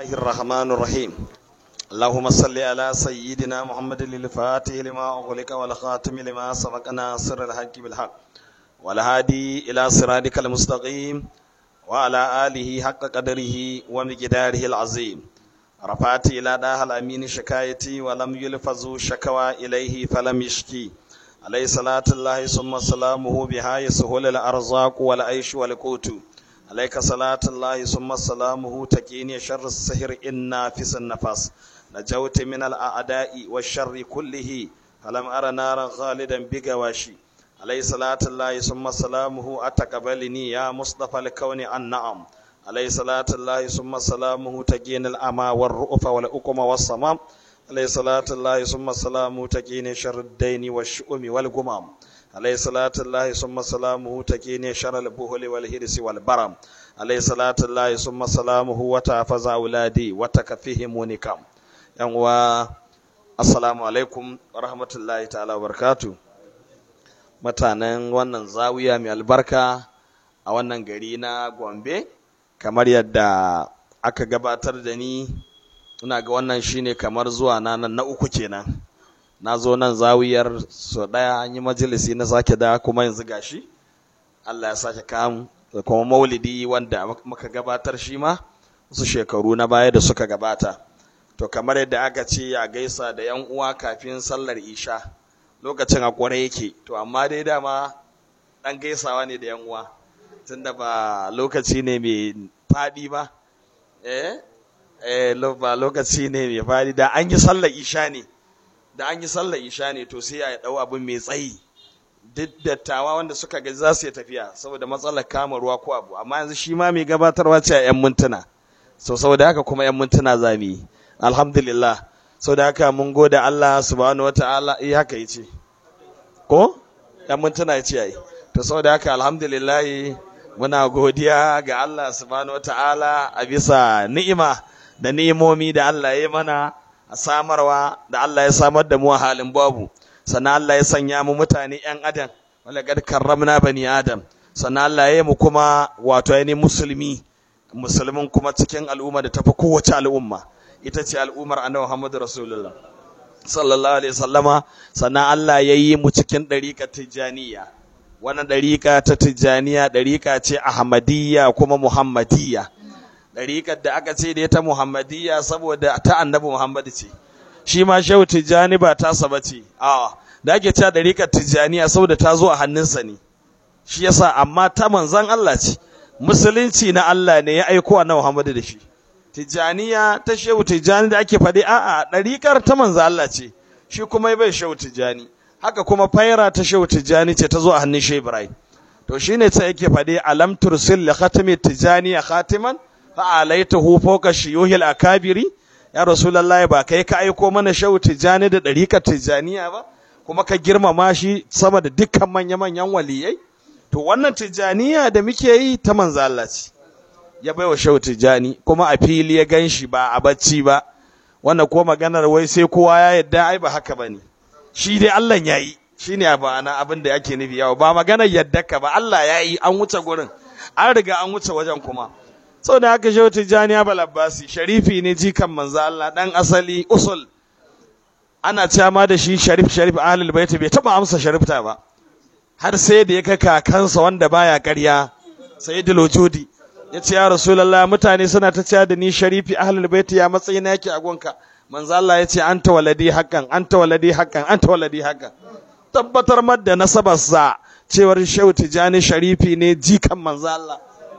الله الرحمن الرحيم اللهم صل على سيدنا محمد الفاتح لما أغلق والخاتم لما سبق ناصر الحق بالحق والهادي إلى صراطك المستقيم وعلى آله حق قدره ومقداره العظيم رفعت إلى داه الأمين شكايتي ولم يلفظوا شكوى إليه فلم يشكي عليه صلاة الله ثم سلامه بها يسهل الأرزاق والعيش والقوت عليك صلاة الله ثم سلامه تكيني شر السهر إنا في النفس نجوت من الأعداء والشر كله فلم أرى نارا خالدا بقواشي عليه صلاة الله ثم سلامه أتقبلني يا مصطفى الكون النعم عليه صلاة الله ثم سلامه تكين الأمى والرؤف والأقم والصمام عليه صلاة الله ثم سلامه تكين شر الدين والشؤم والقمام عليه صلاة الله ثم سلامه تكيني شر البهل والهرس والبرم عليه صلاة الله ثم سلامه وتحفظ أولادي وتكفيهم ونكم ينوى السلام عليكم ورحمة الله تعالى وبركاته mutanen wannan zawiya mai albarka a wannan gari na Gombe kamar yadda aka gabatar da ni ina ga wannan shine kamar zuwa na na uku kenan na zo nan zawiyar so ɗaya an yi majalisi na sake da kuma yanzu gashi Allah ya sake kamu da kuma maulidi wanda muka gabatar shi ma wasu shekaru na baya da suka gabata to kamar yadda aka ce a gaisa da yan uwa kafin sallar isha lokacin a kware yake to amma dai dama ɗan gaisawa ne da yan uwa tunda ba lokaci ne mai faɗi ba eh eh ba lokaci ne mai faɗi da an yi sallar isha ne da an yi sallar isha ne to sai a dau abin mai tsayi duk dattawa wanda suka ga za su yi tafiya saboda matsalar kama ruwa ko abu amma yanzu shi ma mai gabatarwa ce a 'yan mintuna so saboda haka kuma 'yan mintuna za mu yi alhamdulillah saboda haka mun gode Allah subhanahu wataala eh haka yace ko 'yan mintuna yace ai to saboda haka alhamdulillah muna godiya ga Allah subhanahu wataala a bisa ni'ima da ni'imomi da Allah ya yi mana a samarwa da Allah ya samar da mu a halin babu sannan Allah ya sanya mu mutane ‘yan adam wala gad karramna bani adam sannan Allah ya yi mu kuma wato ainihin musulmi musulmin kuma cikin al'umma da tafi kowace al'umma ita ce al'ummar annabi Muhammadu Rasulullah sallallahu alaihi sallama sannan Allah ya yi mu cikin ɗariƙa tijjaniya wannan ɗariƙa ta tijjaniya ɗariƙa ce ahmadiyya kuma muhammadiyya ɗariƙar da aka ce da ta Muhammadiyya saboda ta annabi Muhammad ce shi ma shehu tijjani ba ta saba ce a da ake cewa ɗariƙar tijjaniya saboda ta zo a hannunsa ne shi yasa amma ta manzan Allah ce musulunci na Allah ne ya aiko annabi Muhammad da shi tijjaniya ta shehu tijjani da ake faɗi a'a ɗariƙar ta manzan Allah ce shi kuma bai shehu tijjani haka kuma faira ta shehu tijjani ce ta zo a hannun shehu Ibrahim to shine sai yake faɗi alam tursil li khatami tijjaniya khatiman fa'alaitahu fawqa shuyuhil akabiri ya rasulullahi ba kai ka aiko mana shehu tijani da dariƙar tijaniya ba kuma ka girmama shi sama da dukkan manya-manyan waliyai to wannan tijaniya da muke yi ta manzo Allah ce ya baiwa shehu tijani kuma a fili ya ganshi ba a bacci ba wannan ko maganar wai sai kowa ya yadda ai ba haka bane shi dai Allah ya yi shine ana abin da ake nufi yawa ba maganar yadda ka ba Allah ya yi an wuce gurin an riga an wuce wajen kuma sau da haka shehu tijjani abul abbasi sharifi ne jikan manzo Allah dan asali usul ana cewa da shi sharif sharif ahlul bait bai taba amsa sharifta ba har sai da ya kai kakansa wanda baya ƙarya sayyidul wujudi ya ce ya rasulullah mutane suna ta cewa da ni sharifi ahlul bait ya matsayi na yake a gonka manzo Allah ya ce anta waladi hakan anta waladi hakan anta waladi hakan tabbatar madda nasabarsa cewar shehu tijjani sharifi ne jikan manzo Allah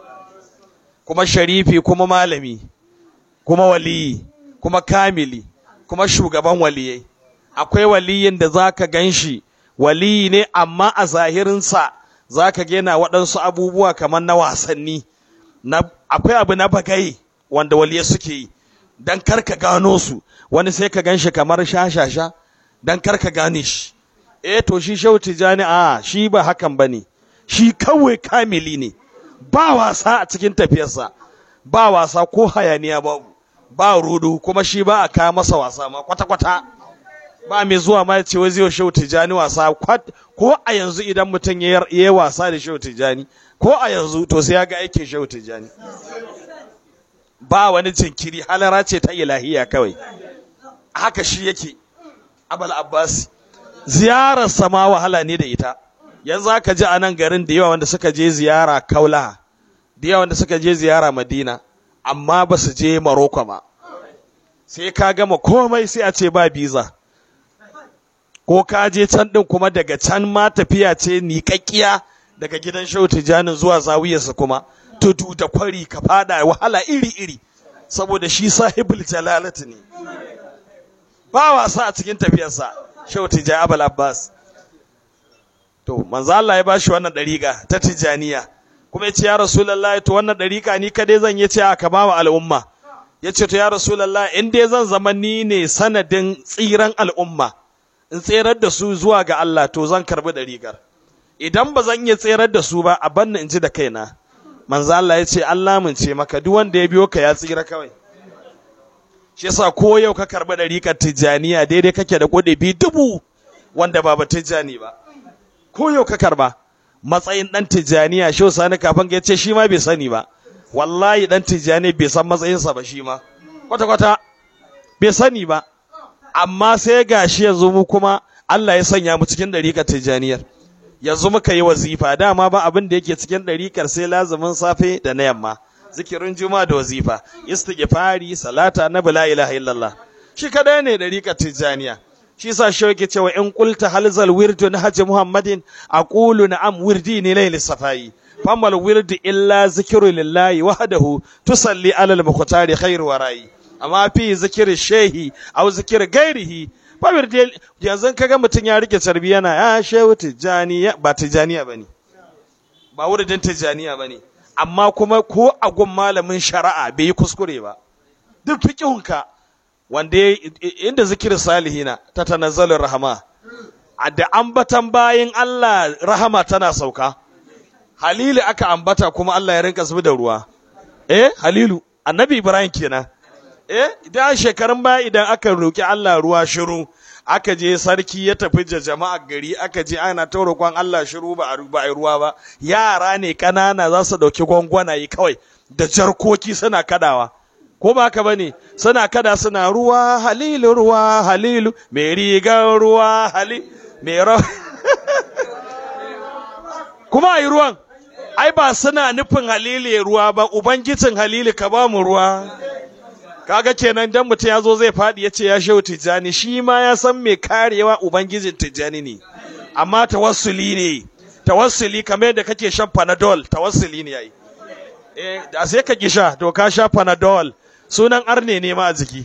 kuma sharifi kuma malami kuma waliyi kuma kamili kuma shugaban waliyai akwai waliyin da zaka ganshi waliyi ne amma a zahirinsa zaka ga yana waɗansu abubuwa kamar na wasanni na akwai abu na bagai wanda waliyai suke yi dan karka gano su wani sai ka ganshi kamar shashasha dan karka gane shi eh to shi shehu tijani a shi ba hakan bane shi kawai kamili ne ba wasa a cikin tafiyarsa ba wasa ko hayaniya babu ba rudu kuma shi ba a kawo masa wasa ma kwata-kwata ba mai zuwa ma ya ce wai zai shehu tijani wasa ko a yanzu idan mutum ya yi wasa da shehu tijani ko a yanzu to sai ya ga aikin shehu tijani ba wani jinkiri halara ce ta ilahiya kawai haka shi yake abal abbasi ziyarar sama wahala ne da ita yanzu aka ji a nan garin da yawa wanda suka je ziyara kaula da yawa wanda suka je ziyara madina amma ba su je maroko ma sai ka gama komai sai a ce ba biza ko ka je can ɗin kuma daga can ma tafiya ce niƙaƙƙiya daga gidan shehu tijanin zuwa zawiyarsa kuma tudu da kwari ka fada wahala iri-iri saboda shi sahibul jalalati ne ba wasa a cikin tafiyarsa shehu tijani abul abbas to manzo Allah ya bashi wannan dariƙa ta tijaniya kuma ya ce ya rasulullahi to wannan dariƙa ni kadai zan yi ce a kama wa al'umma ya ce to ya rasulullahi in dai zan zama ni ne sanadin tsiran al'umma in tserar da su zuwa ga Allah to zan karbi dariƙar idan ba zan iya tserar da su ba a banna in ji da kaina manzo Allah ya ce Allah mun ce maka duk wanda ya biyo ka ya tsira kawai shi yasa ko yau ka karbi dariƙar tijaniya daidai kake da bi dubu wanda ba ba tijani ba ko yau ka karba matsayin dan tijaniya shi sani kafin ya ce shi ma bai sani ba wallahi dan tijani bai san matsayinsa ba shi ma kwata kwata bai sani ba amma sai gashi yanzu mu kuma Allah ya sanya mu cikin dariƙar tijaniyar yanzu muka yi wazifa dama ba abin da yake cikin ɗarikar sai lazumin safe da na yamma zikirin juma da wazifa istighfari salata na la ilaha illallah shi kadai ne ɗarikar tijaniya shi sa shi yake cewa in qulta halzal wirdu na haji muhammadin aqulu na'am wirdi ne layli safai famal wirdu illa zikru lillahi wahdahu tusalli ala al-muqtari khairu warai amma fi zikri shehi aw zikri gairihi Babir dai yanzu kaga mutum ya rike carbi yana ya shehu tijjaniya ba tijjaniya bane ba wuridin tijjaniya bane amma kuma ko a gun malamin shari'a bai yi kuskure ba duk fiqhunka wanda inda zikirin salihina ta tanazzalur rahama da ambatan bayin Allah rahama tana sauka halilu aka ambata kuma Allah ya rinka zubi da ruwa eh halilu annabi ibrahim kenan eh idan shekarun baya idan aka roki Allah ruwa shiru aka je sarki ya tafi da jama'a gari aka je ana ta roƙon Allah shiru ba a ba ruwa ba yara ne kanana za su dauki gwangwanaye kawai da jarkoki suna kadawa ko ba haka bane suna kada suna ruwa halilu ruwa halilu mai rigar ruwa hali mai ra kuma ayi ruwan ai ba suna nufin halili ruwa ba ubangijin halili ka ba mu ruwa kaga kenan dan mutum ya zo zai faɗi ya ce ya shehu tijjani shi ma ya san mai karewa ubangijin tijjani ne amma tawassuli ne tawassuli kamar yadda kake shan panadol tawassuli ne yayi eh da sai ka kisha to ka sha panadol sunan arne ne ma a jiki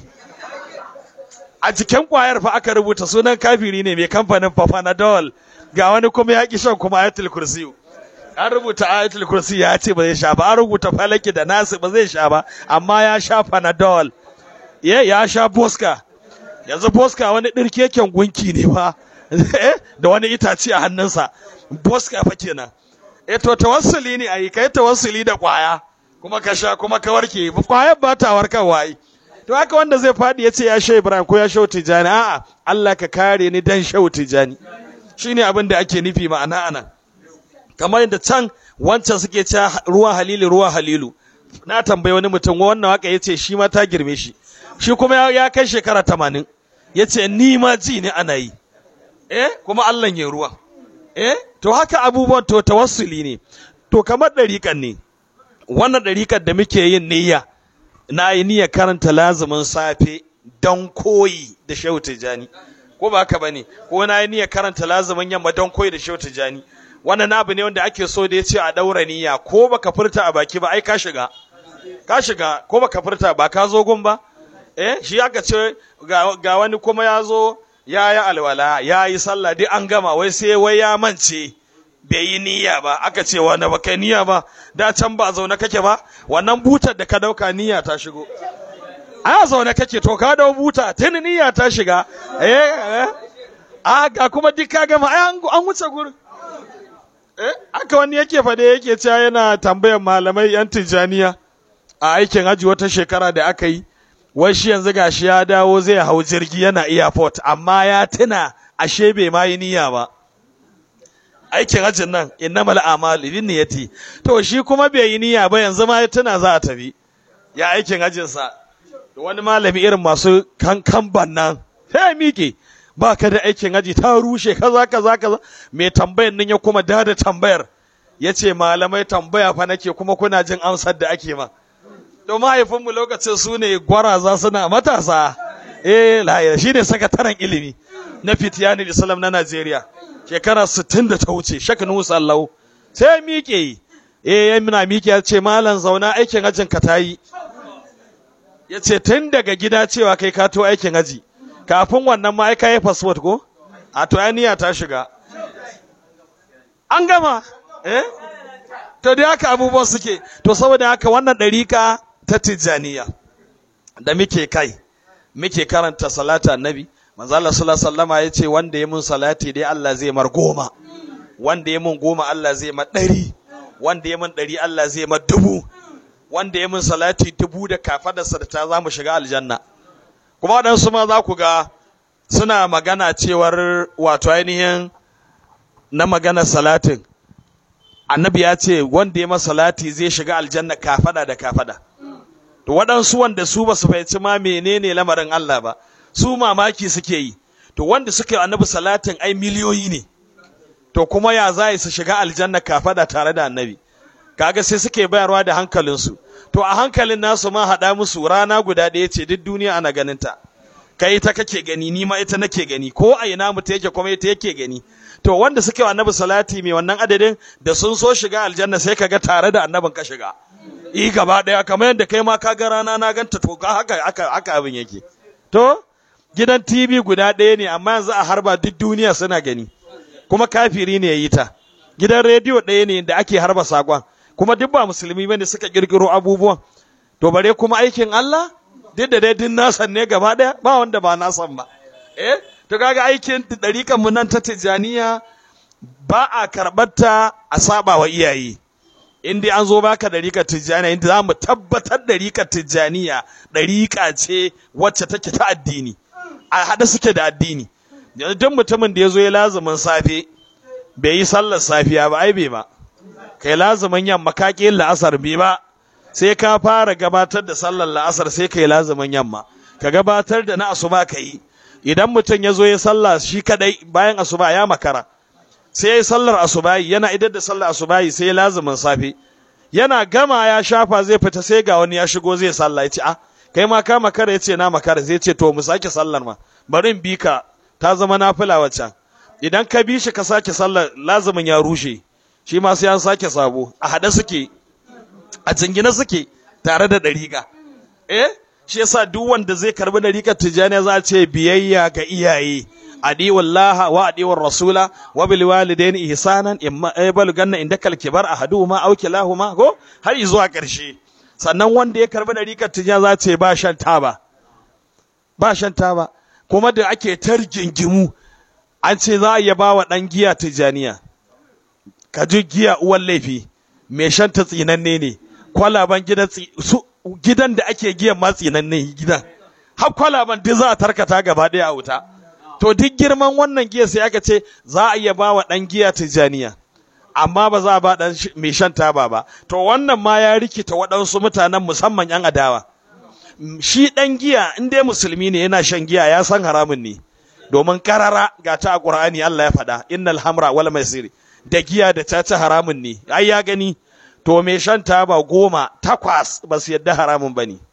a jikin kwayar fa aka rubuta sunan kafiri ne mai kamfanin fa panadol ga wani kuma ya ki shan kuma ayatul kursiyu an rubuta ayatul kursi ya ce ba zai sha ba an rubuta falaki da nasu ba zai sha ba amma ya sha panadol ya ya sha boska yanzu boska wani ɗirkeken gunki ne ba da wani itace a hannunsa boska fa kenan eh to tawassuli ne ayi kai tawassuli da kwaya kuma ka sha kuma ka warke kwayar ba ta warkarwa ai to haka wanda zai faɗi ya ce ya sha Ibrahim ko ya sha Tijani a'a Allah ka kare ni dan sha Tijani shine abin da ake nufi ma'ana anan kamar yadda can wancan suke cewa ruwan halilu ruwan halilu na tambayi wani mutum wannan waka ya ce shi ma ta girme shi shi kuma ya kai shekara tamanin ya ce ni ma ji ne ana yi eh kuma Allah ya ruwa eh to haka abubuwan to tawassuli ne to kamar ɗariƙan ne wannan ɗariƙar da muke yin niyya na yi niyya karanta lazumin safe don koyi da shehu tijani ko ba haka bane ko na yi niyya karanta lazumin yamma don koyi da shehu tijani wannan abu ne wanda ake so da ya ce a ɗaura niyya ko baka furta a baki ba ai ka shiga ka shiga ko baka furta ba ka zo gun ba eh shi aka ce ga wani kuma ya zo ya yi alwala ya yi sallah duk an gama wai sai wai ya mance bai yi niyya ba aka ce wanda ba kai niyya ba da can ba zaune kake ba wannan butar da ka dauka niyya ta shigo a zaune kake to ka dau buta tun niyya ta shiga eh a ga kuma duk ka gama ai an wuce gurin eh aka wani yake fade yake cewa yana tambayar malamai yan tijaniya a aikin haji wata shekara da aka yi wai shi yanzu gashi ya dawo zai hau jirgi yana airport amma ya tuna ashe bai ma yi niyya ba aikin hajjin nan innamal a'malu binniyati to shi kuma bai yi niyya ba yanzu ma ya tuna za a tafi ya aikin hajjinsa wani malami irin masu kankan nan sai miƙe ba ka da aikin haji ta rushe kaza kaza kaza mai tambayar nan ya kuma da da tambayar ya ce malamai tambaya fa nake kuma kuna jin amsar da ake ma to mahaifinmu lokacin su ne gwaraza suna matasa eh lahira shi ne sakataren ilimi na fitiyanin islam na najeriya shekara 60 da ta wuce shek nusa allahu sai miƙe eh ya muna miƙe ya ce malam zauna aikin hajjin ka tayi ya ce tun daga gida cewa kai ka to aikin haji kafin wannan ma ka yi fasfot ko a to niyya ta shiga an gama eh to da haka abubuwan suke to saboda haka wannan ɗarika ta tijjaniya da muke kai muke karanta salata annabi manzo Allah sallallahu alaihi wasallama yace wanda ya mun salati dai Allah zai mar goma wanda ya mun goma Allah zai mar ɗari wanda ya mun ɗari Allah zai mar dubu wanda ya mun salati dubu da kafadarsa da ta za mu shiga aljanna kuma waɗansu ma za ku ga suna magana cewar wato ainihin na magana salatin annabi ya ce wanda ya salati zai shiga aljanna kafada da kafada to waɗansu wanda su ba su fahimci ma menene lamarin Allah ba su mamaki suke yi to wanda suka yi annabi salatin ai miliyoyi ne to kuma ya za su shiga aljanna kafada tare da annabi kaga sai suke bayarwa da hankalinsu to a hankalin nasu ma haɗa musu rana guda ɗaya ce duk duniya ana ganin ta kai ita kake gani ni ma ita nake gani ko a ina mu yake kuma ita yake gani to wanda suke wa annabi salati mai wannan adadin da sun so shiga aljanna sai kaga tare da annabin ka shiga i gaba ɗaya kamar yadda kai ma ka ga rana na ganta to ga haka haka haka abin yake to gidan TV guda ɗaya ne amma yanzu a harba duk duniya suna gani kuma kafiri ne ya yi ta gidan rediyo ɗaya ne da ake harba sakon kuma duk ba musulmi bane suka kirkiro abubuwan to bare kuma aikin Allah duk da dai din nasan ne gaba daya ba wanda ba nasan ba eh to kaga aikin dariƙan mu nan ta tijaniya ba a karɓar ta a saba wa iyaye in dai an zo baka dariƙar tijaniya inda za mu tabbatar dariƙar tijaniya dariƙa ce wacce take ta addini a haɗe suke da addini yanzu duk mutumin da ya zo ya lazumin safe bai yi sallar safiya ba ai bai ba kai lazumin yamma ka ƙi la'asar bai ba sai ka fara gabatar da sallar la'asar sai kai lazumin yamma ka gabatar da na asuba ka yi idan mutum ya zo ya sallah shi kadai bayan asuba ya makara sai ya yi sallar asubahi yana idar da sallar asubahi sai ya lazumin safe yana gama ya shafa zai fita sai ga wani ya shigo zai sallah ya ce a kai ma ka makara ya ce na makara zai ce to mu sake sallar ma bari in bi ka ta zama nafila waccan idan ka bi shi ka sake sallar lazumin ya rushe shi ma sai an sake sabo a haɗe suke a jingina suke tare da ɗariƙa eh shi yasa duk wanda zai karbi ɗariƙar tijjani za a ce biyayya ga iyaye adiwallaha wa adiwar rasula wa bil walidaini ihsanan imma aybalu ganna indakal kibar ahaduhuma aw kilahuma ko har zuwa ƙarshe sannan wanda ya karbi ɗariƙar tijjani za a ce ba shan taba ba shan taba kuma da ake targingimu an ce za a iya ba wa ɗan giya tijjaniya ka ji giya uwan laifi mai shan ta tsinanne ne kwalaban gidan gidan da ake giyan ma tsinanne gidan har kwalaban duk za a tarkata gaba ɗaya a wuta to duk girman wannan giya sai aka ce za a iya ba wa ɗan giya tijjaniya amma ba za a ba ɗan mai shan taba ba to wannan ma ya rikita waɗansu mutanen musamman 'yan adawa shi ɗan giya in dai musulmi ne yana shan giya ya san haramun ne domin karara ga ta a ƙur'ani Allah ya faɗa innal hamra wal maisiri da giya da caca haramun ne ai ya gani to me shan taba goma takwas ba su yadda haramun ba ne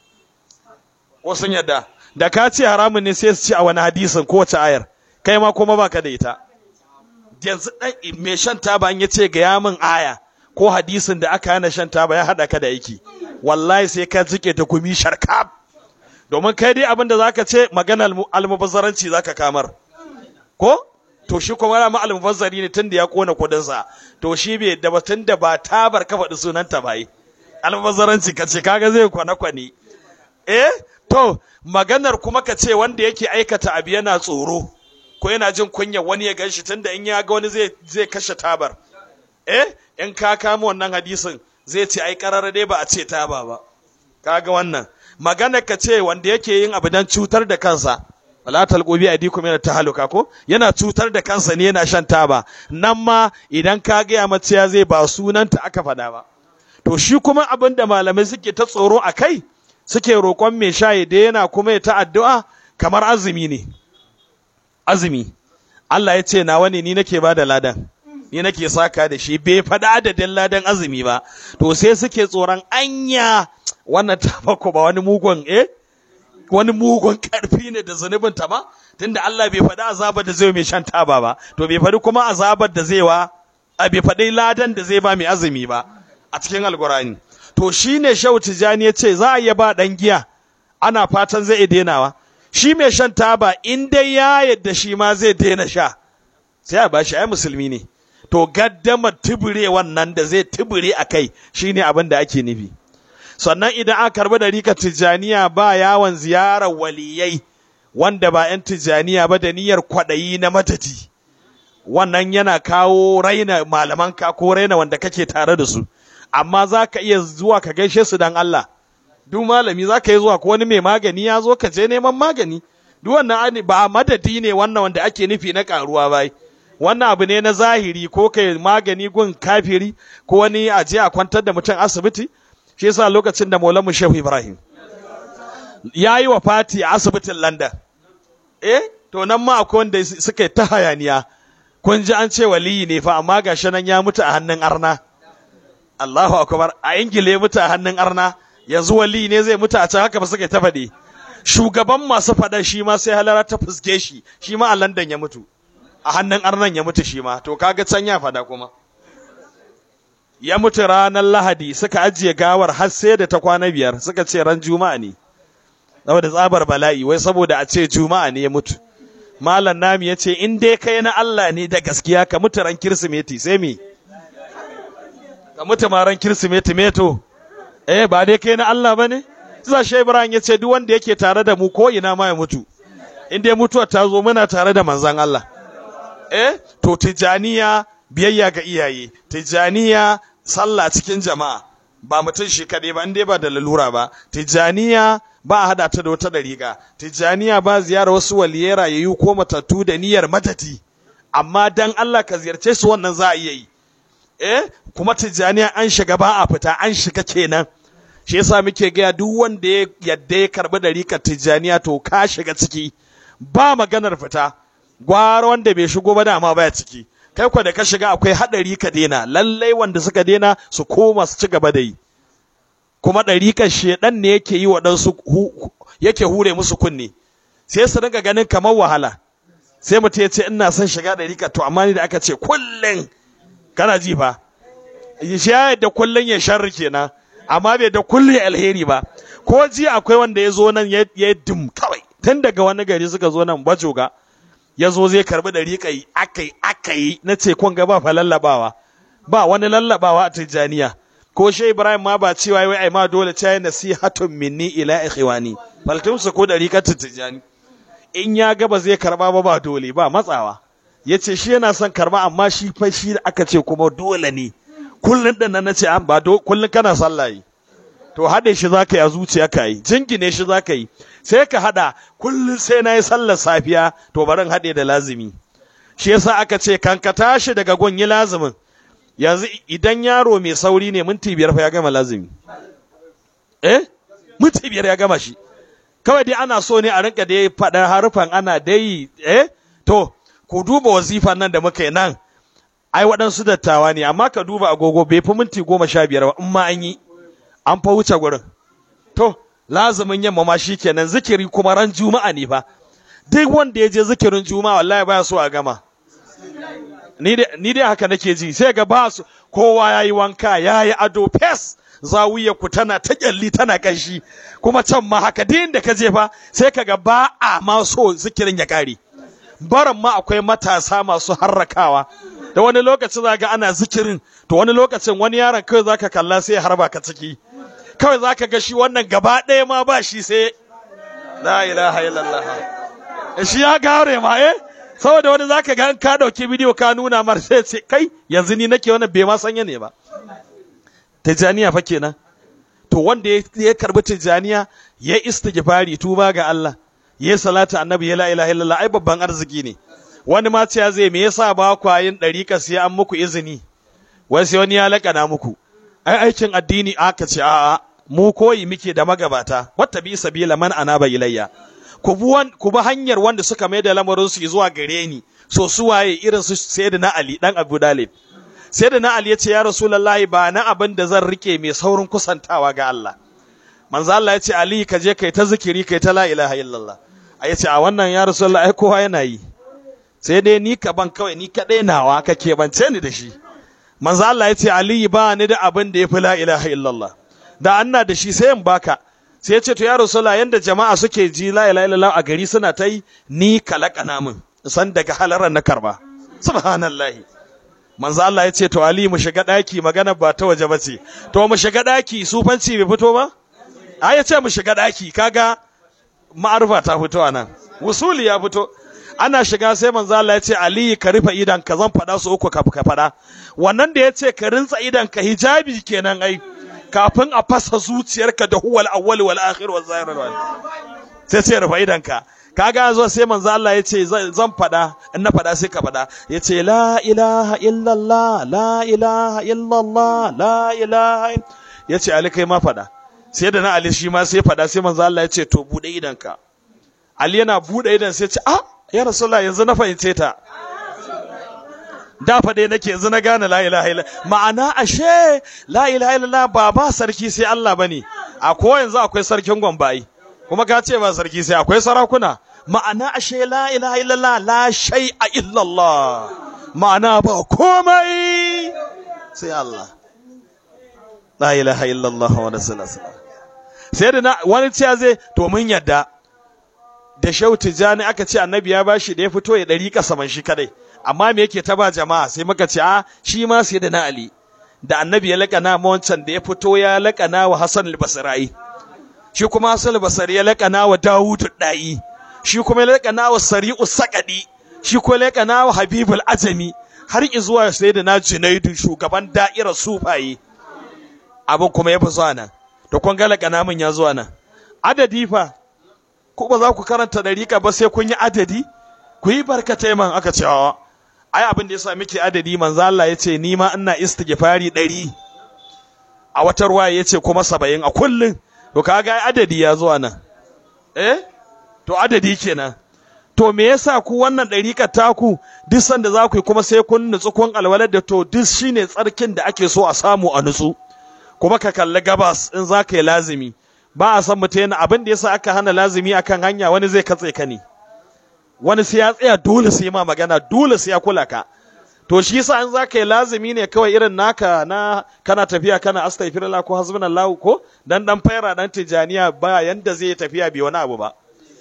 ko sun yadda da ka ce haramun ne sai su ci a wani hadisin kowace ayar kai ma kuma baka da ita yanzu dan me shan taba an yace ga yamin aya ko hadisin da aka hana shan taba ya hada ka da aiki wallahi sai ka jike ta gumi sharkab domin kai dai abin da zaka ce maganar almubazzaranci zaka kamar ko to shi kuma rama almubazzari ne tunda ya kona kudinsa to shi bai da batun da ba tabar ka faɗi sunanta ba yi almubazzaranci ka ce kaga zai kwana kwane eh to maganar kuma ka ce wanda yake aikata abu yana tsoro ko yana jin kunya wani ya ganshi tunda in ya ga wani zai zai kashe tabar eh in ka kama wannan hadisin zai ce ai karara dai ba a ce taba ba kaga wannan maganar ka ce wanda yake yin abu dan cutar da kansa wala talqu bi aydikum yana tahaluka ko yana cutar da kansa ne yana shan taba nan ma idan ka ga ya mace ya zai ba sunanta aka fada ba to to shi kuma abin da malamai suke ta tsoro a kai suke roƙon mai sha ya daina kuma ya ta addu'a kamar azumi ne azumi Allah ya ce nawa ne ni nake ba da ladan ni nake saka da shi bai faɗi adadin ladan azumi ba to sai suke tsoron anya wannan tabako ba wani mugun eh wani mugun karfi ne da zunubin ta ba tunda Allah bai faɗi azabar da zai mai shan taba ba to bai faɗi kuma azabar da zai wa a bai faɗi ladan da zai ba mai azumi ba a cikin alkurani to shine Shehu Tijani ya ce za a iya ba dan giya ana fatan zai iya denawa shi mai shan taba in dai ya yadda shi ma zai daina sha sai a bashi ai musulmi ne to gaddamar tubure wannan da zai tubure a kai shine abin da ake nufi sannan idan aka karbi da rika tijaniya ba yawon ziyarar waliyai wanda ba 'yan tijaniya ba da niyyar kwaɗayi na madadi wannan yana kawo raina malamanka ko raina wanda kake tare da su amma za ka iya zuwa ka gaishe su dan Allah duk malami za ka yi zuwa ko wani mai magani ya zo ka je neman magani duk wannan ba madadi ne wannan wanda ake nufi na karuwa bai wannan abu ne na zahiri ko kai magani gun kafiri ko wani a je a kwantar da mutum asibiti shi yasa lokacin da Maulamu Shehu Ibrahim ya yi wa fati a asibitin London eh to nan ma akwai wanda suka ta hayaniya kun ji an ce waliyi ne fa amma gashi nan ya mutu a hannun arna Allahu akbar a Ingila ya mutu a hannun arna yanzu waliyi ne zai mutu a can haka ba suka ta faɗi shugaban masu faɗa shi ma sai halara ta fuske shi shi ma a London ya mutu a hannun arnan ya mutu shi ma to kaga can ya faɗa kuma ya mutu ranar Lahadi suka ajiye gawar har sai da ta kwana biyar suka ce ran Juma'a ne saboda tsabar bala'i wai saboda a ce Juma'a ne ya mutu Malam Nami ya ce in dai kai na Allah ne da gaskiya ka mutu ran Kirsimeti sai me ka mutu ma ran Kirsimeti meto eh ba dai kai na Allah bane Sai Shehu Ibrahim ya ce duk wanda yake tare da mu ko ina ma ya mutu in dai mutuwar ta zo muna tare da manzon Allah eh to tijaniya biyayya ga iyaye tijaniya sallah cikin jama'a ba mutum shi kaɗai ba dai ba da lalura ba tijaniya ba a hada ta da wata dariƙa tijaniya ba ziyara wasu waliyai rayayyu ko matattu da niyyar matati amma dan Allah ka ziyarce su wannan za a iya yi eh kuma tijaniya an shiga ba a fita an shiga kenan shi yasa muke gaya duk wanda ya yadda ya karbi dariƙar tijaniya to ka shiga ciki ba maganar fita gwara wanda bai shigo ba dama baya ciki kai kwa da ka shiga akwai haɗari ka dena lallai wanda suka dena su koma su ci gaba da yi kuma ɗariƙar shedan ne yake yi waɗansu yake hure musu kunne sai su dinga ganin kamar wahala sai mutum ya ce ina son shiga ɗariƙar to amma ni da aka ce kullum kana ji fa shi ya yadda kullum ya sharri kenan amma bai da kullum ya alheri ba ko ji akwai wanda ya zo nan ya dim kawai tun daga wani gari suka zo nan bajoga ya zo zai karbi da riƙa aka yi aka yi na ce kun ga ba fa lallabawa ba wani lallabawa a tijjaniya ko shi ibrahim ma ba cewa wai ai ma dole ta yi nasihatun minni ila ikhwani faltum su ko da riƙar tijjani in ya ga ba zai karba ba ba dole ba matsawa ya ce shi yana son karba amma shi fa shi aka ce kuma dole ne kullun din nan nace an ba kullun kana sallah yi to haɗe shi za ka yi a zuciya ka yi jingine shi za ka yi sai ka haɗa kullum sai na yi sallar safiya to barin haɗe da lazimi shi yasa aka ce kan ka tashi daga gun yi lazimin yanzu idan yaro mai sauri ne minti biyar fa ya gama lazimi eh minti biyar ya gama shi kawai dai ana so ne a rinka dai faɗar harufan ana dai eh to ku duba wazifan nan da muka yi nan ai waɗansu dattawa ne amma ka duba agogo bai fi minti goma sha biyar ba in ma an yi an fa wuce gurin to lazumin yamma ma kenan zikiri kuma ran juma'a ne fa duk wanda ya je zikirin juma'a wallahi baya so a gama ni dai haka nake ji sai ga ba su kowa ya yi wanka ya yi ado fes zawiyar ku tana ta kyalli tana kanshi kuma can ma haka din da ka je fa sai ka ga ba a ma so zikirin ya kare baran ma akwai matasa masu harrakawa da wani lokacin za ga ana zikirin to wani lokacin wani yaron kawai za ka kalla sai ya harba ka ciki kawai za ka ga shi wannan gaba ɗaya ma ba shi sai la ilaha illallah shi ya gare ma eh saboda wani za ka ga ka ɗauki bidiyo ka nuna mar sai ce kai yanzu ni nake wannan bai ma sanya ne ba tijaniya fa kenan to wanda ya karbi tijaniya ya istighfari tuba ga Allah ya salatu annabi ya la ilaha illallah ai babban arziki ne wani ma ce zai me yasa ba kwa yin dariƙa sai an muku izini wai sai wani ya laƙana muku ai aikin addini aka ce a'a mu koyi muke da magabata wata bi sabila man anaba ilayya ku bi ku bi hanyar wanda suka mai da lamarin su zuwa gare ni so su waye irin su sayyidina ali dan abu dalib sayyidina ali ya ce ya rasulullahi ba na abin da zan rike mai saurin kusantawa ga Allah manzo Allah ya ce ali ka je kai ta zikiri kai ta la ilaha illallah a yace a wannan ya rasulullahi ai kowa yana yi sai dai ni ka ban kawai ni kadai nawa ka keɓance ni da shi manzo Allah ya ce Ali ba ni da abin da ya fi la ilaha illallah da anna da shi sai in baka sai ya ce to ya rasulullah yanda jama'a suke ji la ilaha illallah a gari suna ta yi ni kalakana min san daga halaran na karba subhanallah manzo Allah ya ce to Ali mu shiga daki magana ba ta waje bace to mu shiga daki sufanci bai fito ba a ya ce mu shiga daki kaga ma'arufa ta fito anan wusuli ya fito ana shiga sai manzo Allah ya ce Ali ka rufe idan ka zan faɗa su uku ka ka faɗa wannan da ya ce ka rinsa idan ka hijabi kenan ai kafin a fasa zuciyarka da huwal awwal wal akhir wal zahir wal sai ce rufe idan ka kaga zo sai manzo Allah ya ce zan faɗa in na faɗa sai ka faɗa ya ce la ilaha illallah la ilaha illallah la ilaha ya ce Ali kai ma faɗa sai da na Ali shi ma sai faɗa sai manzo Allah ya ce to bude idan ka Ali yana bude idan sai ce ah ya rasulullah yanzu na fahimce ta da faɗe nake yanzu na gane la ilaha illa ma'ana ashe la ilaha illallah ba ba sarki sai Allah bane a ko yanzu akwai sarkin gombai kuma ka ce ba sarki sai akwai sarakuna ma'ana ashe la ilaha illallah la shay'a illallah ma'ana ba komai sai Allah la ilaha illallah wa rasulullah sai da wani ciya zai to mun yadda da shau tijani aka ce annabi ya bashi da ya fito ya ɗari kasaman shi kadai amma me yake ta ba jama'a sai muka ce a shi ma sai da na ali da annabi ya laƙana ma wancan da ya fito ya laƙana wa hasan al-basrai shi kuma hasan al-basri ya laƙana wa dawud da'i shi kuma ya laƙana wa sari'u saqadi shi kuma ya laƙana wa habibul ajami har zuwa sai da na junaidu shugaban da'irar sufaye abin kuma ya fi zuwa nan da kun ga laƙana min ya zuwa nan adadi fa ko ba za ku karanta dariƙa ba sai kun yi adadi ku yi barkatai man aka ce ai abin da yasa muke adadi manzo Allah ya ce ni ma ina istighfari ɗari a wata ruwa ya ce kuma saba'in a kullum to kaga adadi ya zuwa nan eh to adadi kenan to me yasa ku wannan ɗariƙar taku duk sanda za ku yi kuma sai kun nutsu kun alwalar da to duk shine tsarkin da ake so a samu a nutsu kuma ka kalli gabas in za ka yi lazimi ba a san mutum yana abin da yasa aka hana lazimi akan hanya wani zai katse ka ne wani sai ya tsaya dole sai ma magana dole sai ya kula ka to shi yasa in za ka yi lazimi ne kawai irin naka na kana tafiya kana astaghfirullah ko hasbunallahu ko dan dan faira dan tijaniya ba yanda zai tafiya bi wani abu ba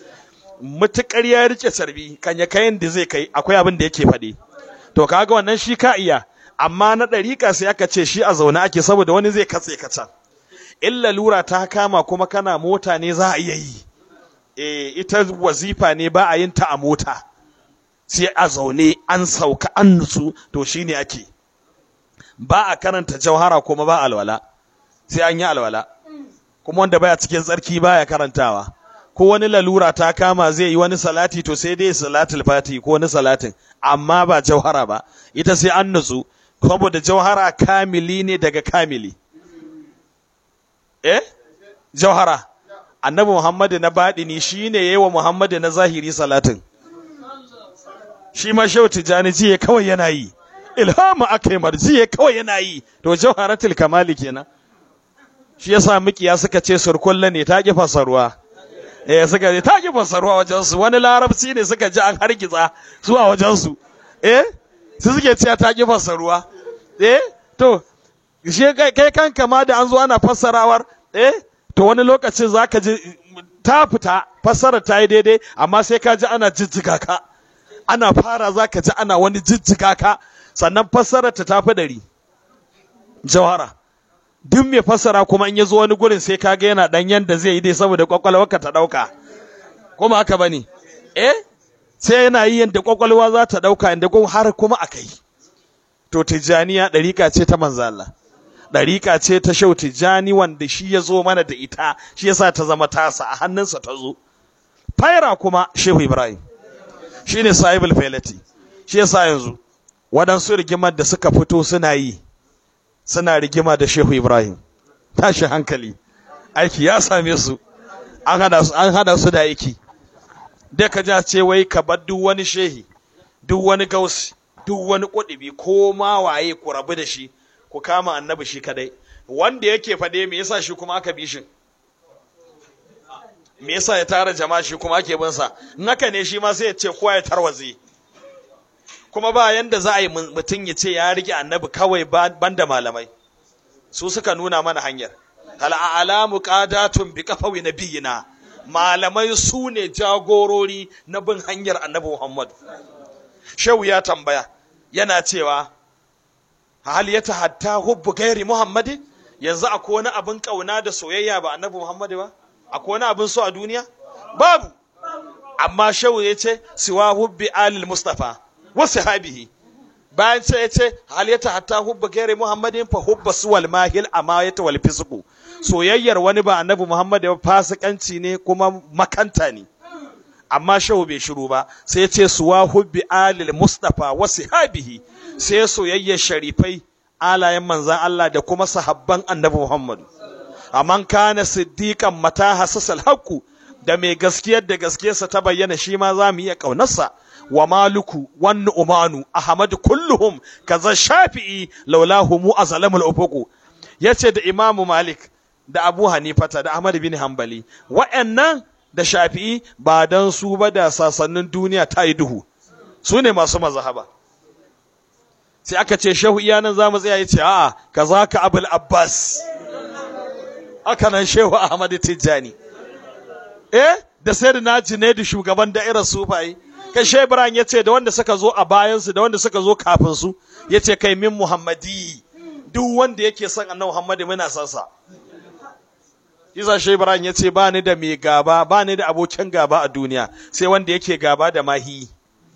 mutukar ya rike sarbi kan ya kayan da zai kai akwai abin da yake faɗi to kaga wannan shi ka iya amma na ɗariƙa sai aka ce shi a zaune ake saboda wani zai katse ka can in lalura ta kama kuma kana mota ne za a iya yi e, ita wazifa ne ba a yin ta a mota sai a zaune an sauka an nutsu to shine ake ba a karanta jauhara kuma ba alwala sai an yi alwala kuma wanda baya cikin tsarki baya karantawa ko wani lalura ta kama zai yi wani salati to sai dai salatul fati ko wani salatin amma ba jauhara ba ita sai an nutsu saboda jauhara kamili ne daga kamili eh jauhara annabi muhammadu na baɗini shi ne ya yi wa muhammadu na zahiri salatin shi ma shehu tijjani jiye kawai yana yi ilhamu aka yi marjiye kawai yana yi to jauharatul kamali kenan shi yasa mikiya suka ce surkulla ne ta ki fasarwa eh suka ce ta ki fasarwa wajen su wani larabci ne suka ji an hargitsa su a wajen su eh su suke cewa ta ki fasarwa eh to shi kai kanka ma da an zo ana fassarawar eh to wani lokacin zaka ji ta fita fassara ta yi daidai amma sai ka ji ana jijjiga ka ana fara zaka ji ana wani jijjiga ka sannan fassara ta tafi dari jawara duk mai fassara kuma in ya zo wani gurin sai kaga yana dan yanda zai yi dai saboda kwakwalwarka ta dauka kuma haka bane eh sai yana yi yanda kwakwalwa za ta dauka inda har kuma akai to tijaniya dariƙa ce ta manzo Allah dariƙa ce ta shau tijani wanda shi ya zo mana da ita shi yasa ta zama tasa a hannunsa ta zo faira kuma shehu ibrahim shine sahibul failati shi yasa yanzu waɗansu rigimar da suka fito suna yi suna rigima da shehu ibrahim tashi hankali aiki ya same su an hada su an hada su da aiki da ka ja ce wai ka bar duk wani shehi duk wani gausi duk wani kudubi ko ma waye ku rabu da shi ku kama annabi shi kadai wanda yake fade me yasa shi kuma aka bi shi me yasa ya tara jama'a shi kuma ake bin sa in haka ne shi ma sai ya ce kowa ya tarwaze kuma ba yanda za a yi mutum ya ce ya rike annabi kawai banda malamai su suka nuna mana hanyar hal a'lamu qadatun bi qafawi nabiyina malamai su ne jagorori na bin hanyar annabi Muhammad shehu ya tambaya yana cewa hal ya hatta hubbu gairi Muhammadi yanzu akwai wani abin kauna da soyayya ba annabi Muhammad ba akwai wani abin so a duniya babu amma shehu ya ce siwa hubbi alil mustafa wa sahabihi bayan ce ya ce hal ya hatta hubbu gairi Muhammadin fa hubba suwal mahil amayata wal fisqu soyayyar wani ba annabi Muhammad ba fasikanci ne kuma makanta ne amma shehu bai shiru ba sai ce suwa hubbi alil mustafa wa sahabihi sai soyayyar sharifai alayen manzan Allah da kuma sahabban annabi Muhammad amman kana siddiqan mata hasasal haqqu da mai gaskiyar da gaskiyarsa ta bayyana shi ma za mu iya kaunarsa wa maluku wan umanu ahmad kulluhum kaza shafi'i laulahu mu azalamul ufuqu yace da imamu malik da abu hanifata da ahmad bin hanbali wa'annan da shafi'i ba dan su ba da sasannin duniya ta yi duhu su ne masu mazhaba sai aka ce shehu iyanan za mu tsaya ya ce a'a kaza ka abul abbas aka nan shehu ahmad tijjani eh da sai da naji ne da shugaban da'irar sufayi kai shehu ibrahim ya ce da wanda suka zo a bayansu da wanda suka zo kafin su ya ce kai min muhammadi duk wanda yake son annabi muhammadi muna son sa Isa Shehu Ibrahim ya ce ba ni da mai gaba ba ni da abokin gaba a duniya sai wanda yake gaba da mahi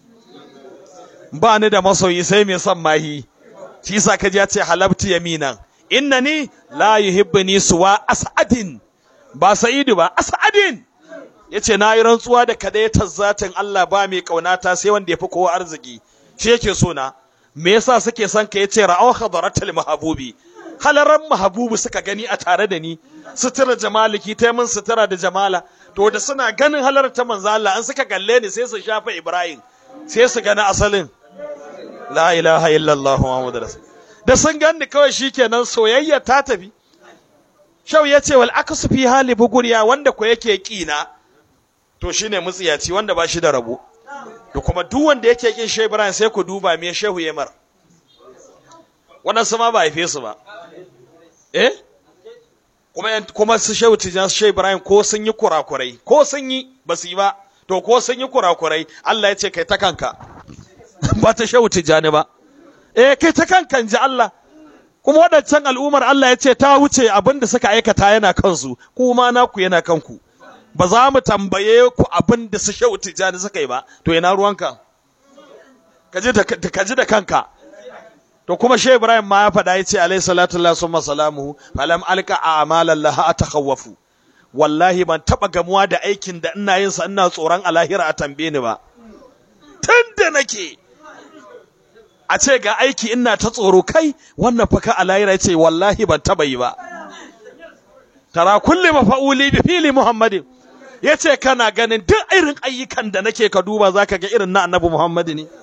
ba ni da masoyi sai mai son mahi shi yasa kaji ya ce halabtu yaminan innani la yuhibbuni suwa as'adin ba sa'idu ba as'adin yace na yi rantsuwa da kadaitar zatin Allah ba mai kaunata sai wanda ya fi kowa arziki shi yake so na me yasa suke son ka yace ra'aw khadaratul mahbubi halaran mahabubu suka gani a tare da ni sutura jamaliki ta min sutura da jamala to da suna ganin halar ta manzo Allah an suka galle ni sai su shafa Ibrahim sai su gani asalin la ilaha illallah muhammadu rasul da sun gani kawai shikenan soyayya ta tafi shau ya ce wal aksu fi hali buguriya wanda ko yake kina to shine mutsiyaci wanda ba shi da rabo da kuma duk wanda yake kin Shehu Ibrahim sai ku duba me Shehu Yemar wannan su ma ba haife su ba eh kuma kuma su shehu tijan su shehu ibrahim ko sun yi kurakurai ko sun yi ba su yi ba to ko sun yi kurakurai Allah ya ce kai ta kanka ba ta shehu tijani ba eh kai ta kanka ji Allah kuma waɗancan al'ummar Allah ya ce ta wuce abin da suka aikata yana kansu kuma naku yana kanku ba za mu tambaye ku abin da su shehu tijani suka yi ba to ina ruwanka ka ji da kanka to kuma shehu ibrahim ma ya faɗa ya ce alayhi salatu lillahi summa salamuhu falam alqa a'malan laha atakhawafu wallahi ban taba gamuwa da aikin da ina yin sa ina tsoron alahira a tambaye ni ba tunda nake a ce ga aiki ina ta tsoro kai wannan fa ka alahira ce wallahi ban taba yi ba tara kulli mafa'uli bi fili muhammadin yace kana ganin duk irin ayyukan da nake ka duba zaka ga irin na annabi muhammadi ne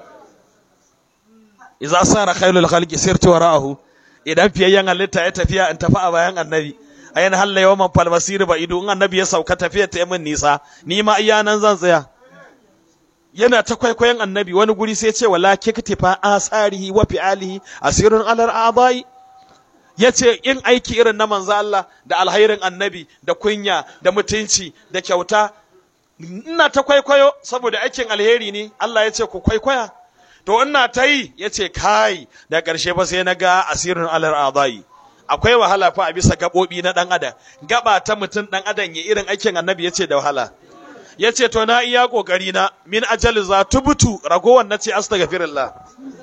iza sara khairul khalqi sirtu wara'ahu idan fiyayyen halitta ya tafiya in tafi a bayan annabi ayin halla yawman falmasir ba ido in annabi ya sauka tafiya ta min nisa ni ma iya nan zan tsaya yana ta kwaikwayon annabi wani guri sai ce wala kiktifa asarihi wa fi'alihi asirun alar adai yace in aiki irin na manzo Allah da alhairin annabi da kunya da mutunci da kyauta ina ta kwaikwayo saboda aikin alheri ne Allah ya ce ku kwaikwaya to ina ta yi ya ce kai da ƙarshe ba sai na ga asirin alar adai akwai wahala fa a bisa gaɓoɓi na ɗan adam gaba ta mutum ɗan adam ya irin aikin annabi ya ce da wahala ya ce to na iya ƙoƙari na min ajali za tubutu ragowar na ce astaghfirullah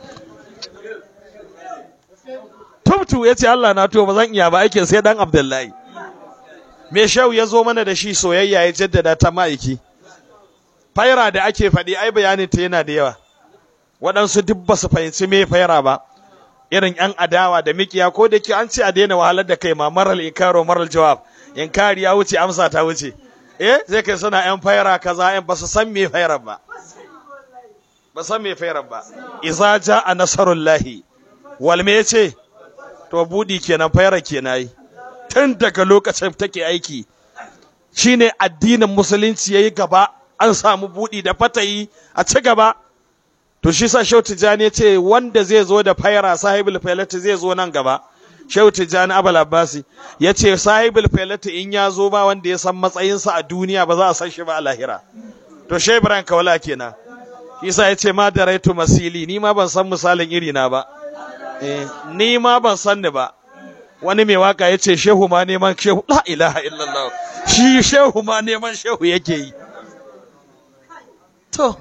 tubtu ya ce Allah na to ba zan iya ba aikin sai ɗan abdullahi me shau ya zo mana da shi soyayya ya jaddada ta ma'aiki faira da ake faɗi ai bayanin ta yana da yawa waɗansu duk ba su fahimci me faira ba irin yan adawa da mikiya ko da ke an ce a daina wahalar da kai ma maral inkaro maral jawab inkari ya wuce amsa ta wuce eh zai kai suna yan faira kaza yan ba su san me fairar ba ba san me fairar ba iza jaa nasarullahi wal me yace to budi kenan fairar kenan yi tun daga lokacin take aiki shine addinin musulunci yayi gaba an samu budi da fatayi a ci gaba to shi sa Shehu Tijjani ce wanda zai zo da faira sahibul failati zai zo nan gaba Shehu Tijjani Abul Abbasi ya ce sahibul failati in ya zo ba wanda ya san matsayinsa a duniya ba za a san shi ba a lahira to Shehu Ibrahim Kaula kenan Isa ya ce ma da raitu masili ni ma ban san misalin iri na ba eh ni ma ban san ni ba wani mai waka ya ce shehu ma neman shehu la ilaha illallah shi shehu ma neman shehu yake yi to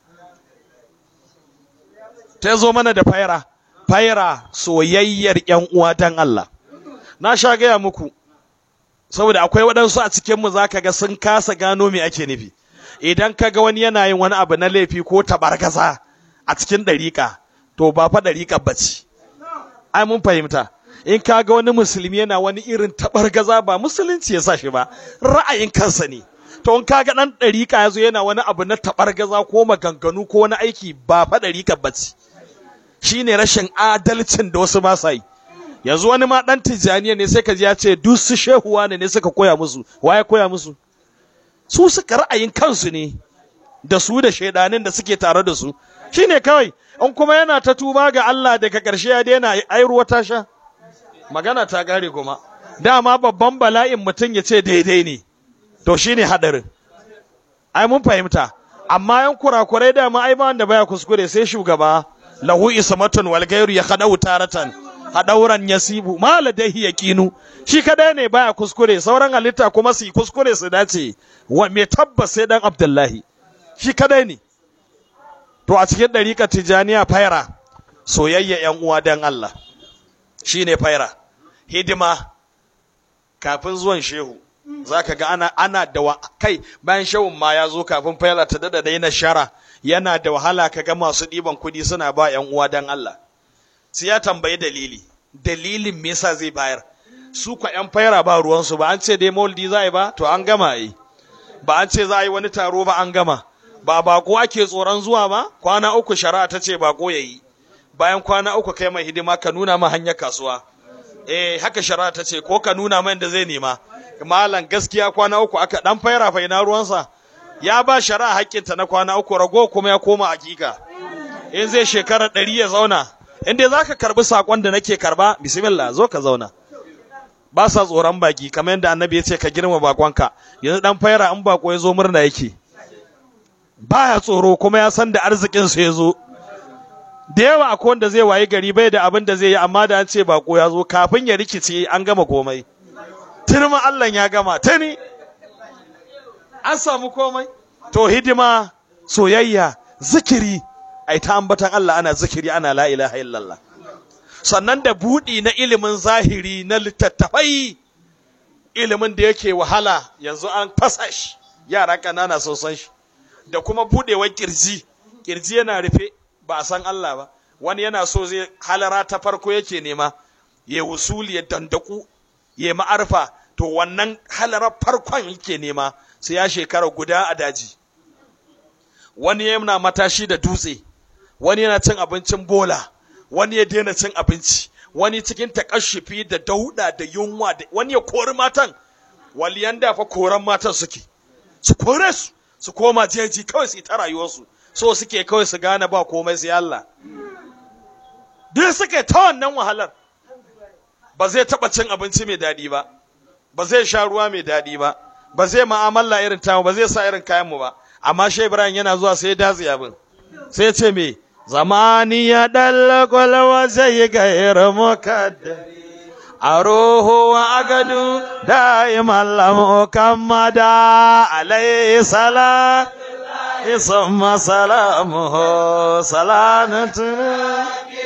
ta zo mana da faira faira soyayyar yan uwa dan Allah na sha gaya muku saboda akwai waɗansu a cikinmu za ka ga sun kasa gano me ake nufi idan ka ga wani yana yin wani abu na laifi ko tabargaza a cikin ɗariƙa to ba fa ɗariƙa ba ce ai mun fahimta in ka ga wani musulmi yana wani irin tabargaza ba musulunci ya sa shi ba ra'ayin kansa ne to in ka ga ɗan ɗariƙa ya zo yana wani abu na tabargaza ko maganganu ko wani aiki ba fa ɗariƙa ba ce shine rashin adalcin da wasu ba sa yi yanzu wani ma dan tijaniya ne sai ka ji ya ce duk su shehuwa ne ne suka koya musu waye koya musu su suka ra'ayin kansu ne da su da shaidanin da suke tare da su shine kawai in kuma yana ta tuba ga Allah daga ƙarshe ya daina ai ruwa ta sha magana ta gare kuma dama babban bala'in mutum ya ce daidai ne to shine hadarin ai mun fahimta amma yan kurakurai dama ai ba wanda baya kuskure sai shugaba lahu ismatun wal gairu ya khadau taratan hadauran yasibu ma ladaihi yaqinu shi kadai ne baya kuskure sauran halitta kuma su yi kuskure su dace wa me tabbas sai dan abdullahi shi kadai ne to a cikin dariƙar tijaniya faira soyayya yan uwa dan Allah shine faira hidima kafin zuwan shehu zaka ga ana ana da wa, kai bayan shehun ma ya zo kafin faira ta dada daina shara yana da wahala ka ga masu ɗiban kuɗi suna ba ‘yan uwa don Allah. Sai ya tambayi dalili, dalilin me yasa zai bayar. Su kwa ‘yan faira ba ruwansu ba an ce dai maulidi za a yi ba, to an gama yi. Ba an ce za a yi wani taro ba an gama. Ba bako ake tsoron zuwa ba, kwana uku shari'a ta ce bako ya yi. Bayan kwana uku kai mai hidima ka nuna ma hanyar kasuwa. Eh haka shari'a ta ce ko ka nuna mai da zai nema. Malam gaskiya kwana uku aka dan faira fa ina ruwansa. ya ba shari'a haƙƙinta na kwana uku rago kuma ya koma hakika in zai shekara ɗari ya zauna in dai za ka karɓi saƙon da nake karɓa bismillah zo ka zauna ba sa tsoron baki kamar yadda annabi ya ce ka girma bakonka yanzu dan faira in bako ya zo murna yake baya tsoro kuma ya san da arzikin sa ya zo da yawa akwai wanda zai wayi gari bai da abin da zai yi amma da an ce bako ya zo kafin ya rikice an gama komai turma Allah ya gama tani an samu komai to hidima soyayya zikiri ai ta ambatan Allah ana zikiri ana la ilaha illallah sannan da budi na ilimin zahiri na littattafai ilimin da yake wahala yanzu an fasa shi yara kanana sun san shi da kuma budewar kirji kirji yana rufe ba a san Allah ba wani yana so zai halara ta farko yake nema ya wusuli ya dandaku ya ma'arfa to wannan halarar farkon yake nema sai ya shekara guda a daji wani yana matashi da dutse wani yana cin abincin bola wani ya daina cin abinci wani cikin takashufi da dauda da yunwa da wani ya kori matan waliyan da fa koran matan suke su kore su su koma jeji kawai su ta rayuwarsu so suke kawai su gane ba komai sai Allah duk suke ta wannan wahalar ba zai taba cin abinci mai daɗi ba ba zai sha ruwa mai daɗi ba ba zai ma'amala irin tamu ba zai sa irin kayanmu ba amma shai ibrahim yana zuwa sai ya datse abin sai ya ce me zamani ya dalla kwalwa zai ga irin mukaddari a roho wa agadu da'iman lamu kammada alayhi salam isma salamuhu salanatun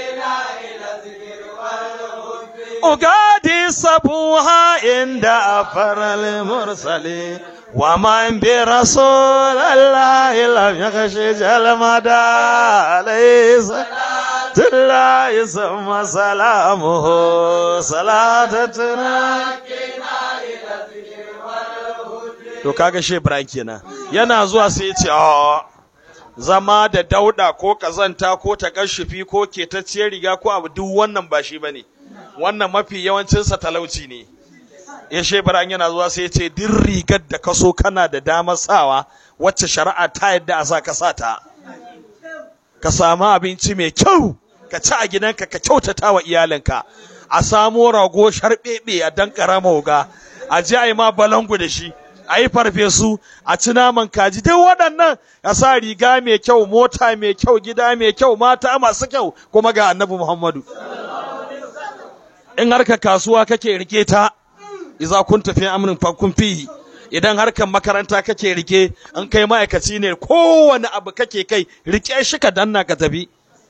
أقادي صبوها عند أفر المرسلين ومن برسول الله لم يخش المدى عليه الله ثم سلامه صلاة تراكنا to kaga she Ibrahim kenan yana zuwa sai ya ce a zama da dauda ko kazanta ko takashufi ko ketacciyar riga ko abu duk wannan ba shi bane wannan mafi yawancinsa talauci ne ya she Ibrahim yana zuwa sai ya ce duk rigar da ka so kana da damar sawa wacce shari'a ta yadda a sa ka sa ta ka samu abinci mai kyau ka ci a gidanka ka kyautata wa iyalinka a samo rago sharɓeɓe a dan ƙarama wuga a je a yi ma balangu da shi a yi farfesu a ci naman kaji duk waɗannan a sa riga mai kyau mota mai kyau gida mai kyau mata masu kyau kuma ga annabi muhammadu in harka kasuwa kake rike ta iza kun tafi amrin fakun fihi idan harkar makaranta kake rike in kai ma'aikaci ne kowane abu kake kai rike shi ka danna ka tafi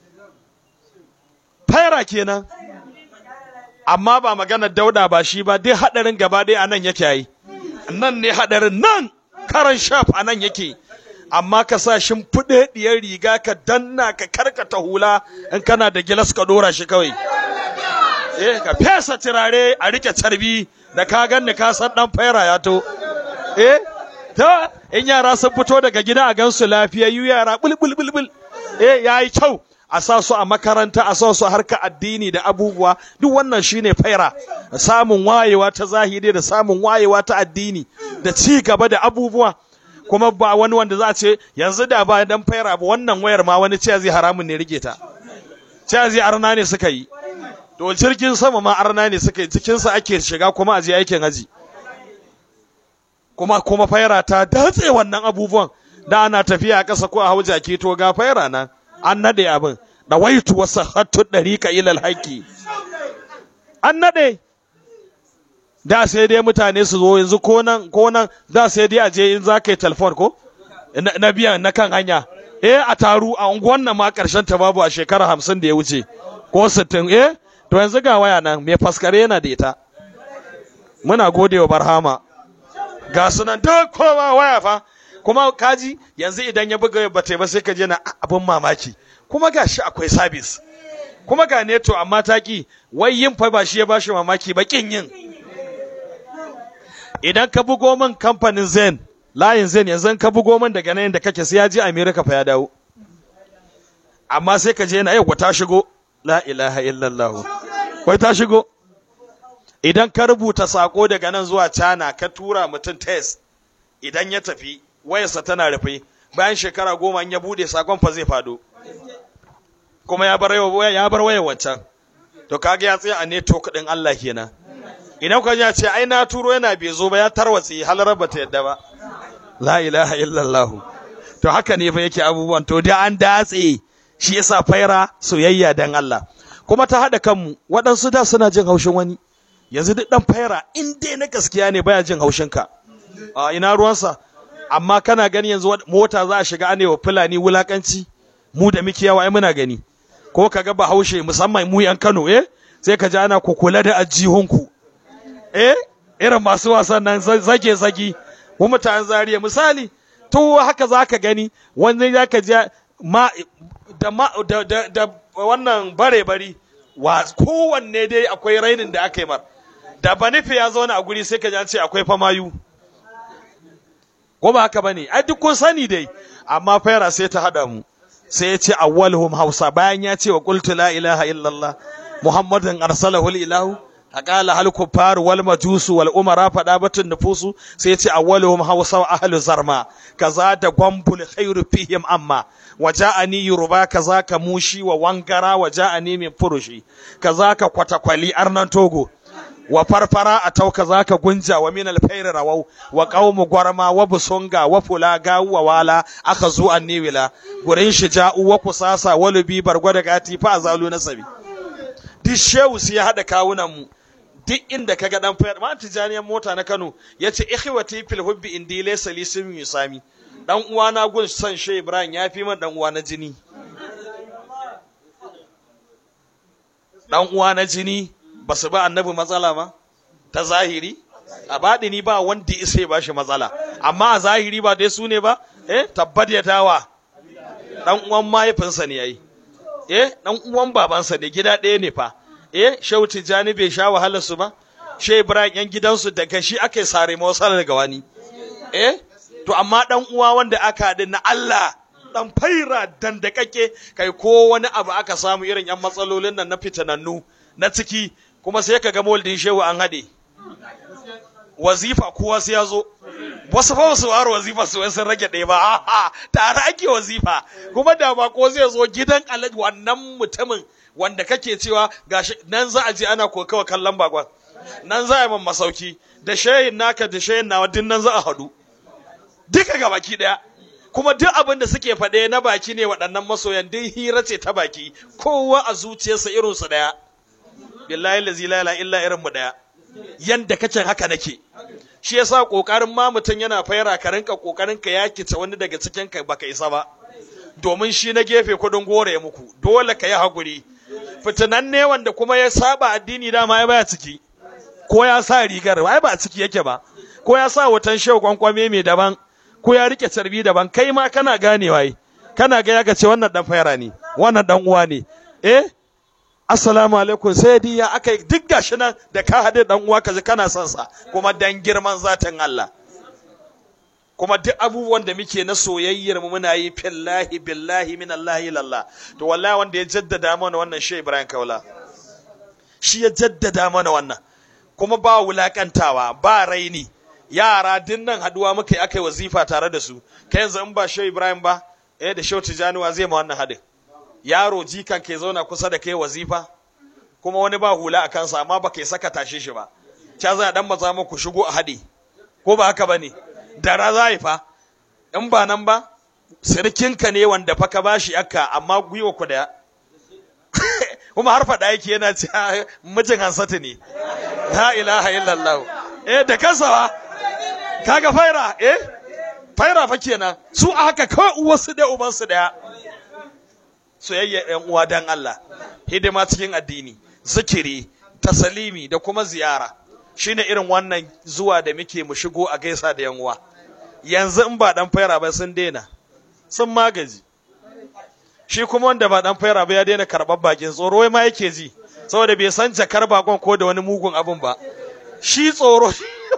faira kenan amma ba maganar dauda ba shi ba dai hadarin gaba ɗaya a nan yake yi nan ne hadarin nan karan shaf a nan yake amma ka sa shimfiɗe ɗiyar riga ka danna ka karkata hula in kana da gilas ka ɗora shi kawai eh ka fesa turare a rike carbi da ka ganni ka san dan faira ya to eh ta in yara sun fito daga gida a gansu lafiyayyu yara bulbul bulbul eh yayi kyau a sa su a makaranta a sa su harka addini da abubuwa duk wannan shine faira samun wayewa ta zahiri da samun wayewa ta addini da ci gaba da abubuwa kuma ba wani wanda za a ce yanzu da ba dan faira ba wannan wayar ma wani ce zai haramun ne rike ta ce zai arna ne suka yi to jirgin sama ma arna ne suka yi cikinsa ake shiga kuma a je aikin haji kuma kuma faira ta datse wannan abubuwan da ana tafiya a ƙasa ko a hau jaki to ga faira nan an nade abin da waitu wasu hattu ɗariƙa ilal haƙƙi an nade da sai dai mutane su zo yanzu ko nan ko nan da sai dai a je in za ka yi telefon ko na biyan na kan hanya eh a taru a unguwan nan ma ƙarshen ta babu a shekara hamsin da ya wuce ko sittin eh to yanzu ga waya nan mai faskare yana da ita muna gode wa barhama ga sunan duk kowa waya fa kuma kaji yanzu idan ya buga ba ba sai ka je na abin mamaki kuma ga shi akwai sabis kuma ga neto amma taki wai yin fa ba shi ya bashi mamaki ba kin yin idan ka bugo min kamfanin zen layin zen yanzu ka bugo min daga nan da kake sai ya je america fa ya dawo amma sai ka je na yau ta shigo la ilaha illallah wai ta shigo idan ka rubuta sako daga nan zuwa China ka tura mutum test idan ya tafi wayarsa tana rufe bayan shekara goma in ya bude sakon fa zai fado kuma ya bar ya bar wayar wancan to kaga ya tsaya a network din Allah kenan idan ka ya ce ai na turo yana bai zo ba ya tarwatse halar ba ta yadda ba la ilaha illallah to haka ne fa yake abubuwan to da an datse shi yasa faira soyayya dan Allah kuma ta hada kanmu waɗansu da suna jin haushin wani yanzu duk dan faira in dai na gaskiya ne baya jin haushin ka a ina ruwansa amma kana gani yanzu mota za a shiga anewa fulani wulakanci mu da muke yawa ai muna gani ko kaga bahaushe musamman mu yan Kano eh sai ka ji ana ku kula da ajihunku eh irin masu wasan nan zage zagi mu mutanen zariya misali to haka zaka gani wanda zaka ji ma da ma da, da, da wannan bare bari wa kowanne dai akwai rainin da aka yi mar da banife ya zauna a guri sai ka ji an ce akwai famayu ko ba haka bane ai duk kun sani dai amma faira sai ta hada mu sai ya ce awwaluhum hausa bayan ya ce wa qultu la ilaha illallah muhammadun arsalahu ilahu aqala hal kuffar wal majusu wal umara fada batun nufusu sai ya ce awwaluhum hausa wa ahlu zarma kaza da gwambul khairu fihim amma waja'ani yuruba kaza ka mushi wa wangara waja'ani min furushi kaza ka kwatakwali arnan togo wa farfara a tauka zaka gunja wa min alfairi rawau wa qaumu gwarma wa busunga wa fulaga wa wala aka zu anniwila gurin shija'u wa kusasa wa lubi bargwada gati fa azalu nasabi duk shehu sai ya hada kawunan mu duk inda kaga dan fayar ma tijaniyar mota na Kano yace ikhwati fil hubbi indi laysa li simi yusami dan uwa na gun san Shehu Ibrahim ya fi man dan uwa na jini dan uwa na jini ba su ba annabi matsala ba ta zahiri a baɗini ba wanda isa ya bashi matsala amma a zahiri ba dai su ne ba eh tabbat ya tawa dan uwan mahaifinsa ne yayi eh dan uwan babansa ne gida ɗaya ne fa eh shehu tijjani bai sha wahalar su ba shehu ibrahim yan gidansu daga shi aka sare mawasar daga wani eh to amma dan uwa wanda aka haɗu na Allah dan faira dandakake kai ko wani abu aka samu irin yan matsalolin nan na fitanannu na ciki kuma sai ka ga moldin shehu an haɗe wazifa kowa sai ya zo wasu fa wasu waro wazifa su sun rage ɗaya ba a'a tare ake wazifa kuma da ba ko zai zo gidan alaji wannan mutumin wanda kake cewa gashi nan za a je ana kokawa kallon bakon nan za a yi masauki da shayin naka da shayin nawa duk nan za a haɗu duka ga baki ɗaya kuma duk abin da suke faɗe na baki ne waɗannan masoyan duk hira ce ta baki kowa a zuciyarsa irinsu ɗaya billahi lazi la ilaha illa irin mu ɗaya yanda kace haka nake shi yasa kokarin ma mutum yana faira ka rinka kokarin ka yakice wani daga cikin ka baka isa ba domin shi na gefe kudin gore ya muku dole ka yi hakuri fitinan ne wanda kuma ya saba addini dama ya baya ciki ko ya sa rigar ai ba a ciki yake ba ko ya sa wutan shehu kwankwame mai daban ko ya rike carbi daban kai ma kana ganewa yi kana ga ya ce wannan dan faira ne wannan dan uwa ne eh assalamu alaikum sai dai ya aka duk gashi nan da ka haɗe dan uwa kaji kana son sa kuma dan girman zatin Allah kuma duk abubuwan da muke na soyayyar mu muna yi fillahi billahi min Allah ilallah to wallahi wanda ya jaddada mana wannan shi Ibrahim Kaula shi ya jaddada mana wannan kuma ba wulakantawa ba raini yara dinnan haduwa muka yi aka yi wazifa tare da su kai yanzu in ba shi Ibrahim ba eh da Shehu Tijani zai ma wannan hadin yaro jikan ke zauna kusa da kai wazifa kuma wani ba hula a kansa amma ba kai saka tashe shi ba ca za a dan maza muku shigo a haɗe ko ba haka ba ne dara za yi fa in ba nan ba sirkinka ne wanda fa ka bashi akka amma gwiwa ku daya kuma har faɗa yake yana ce mijin hansatu ne la ilaha illallah eh da kansa kaga faira eh faira fa kenan su a haka kawai uwarsu da ubansu daya soyayya ‘yan uwa dan Allah, hidima cikin addini, zikiri, tasalimi da kuma ziyara, shine irin wannan zuwa da muke mu shigo a gaisa da ‘yan uwa. Yanzu in ba ɗan faira ba sun daina, sun magaji. Shi kuma wanda ba ɗan faira ba ya daina karɓar bakin tsoro ma yake ji, saboda bai san jakar bakon ko da wani mugun abin ba. Shi tsoro,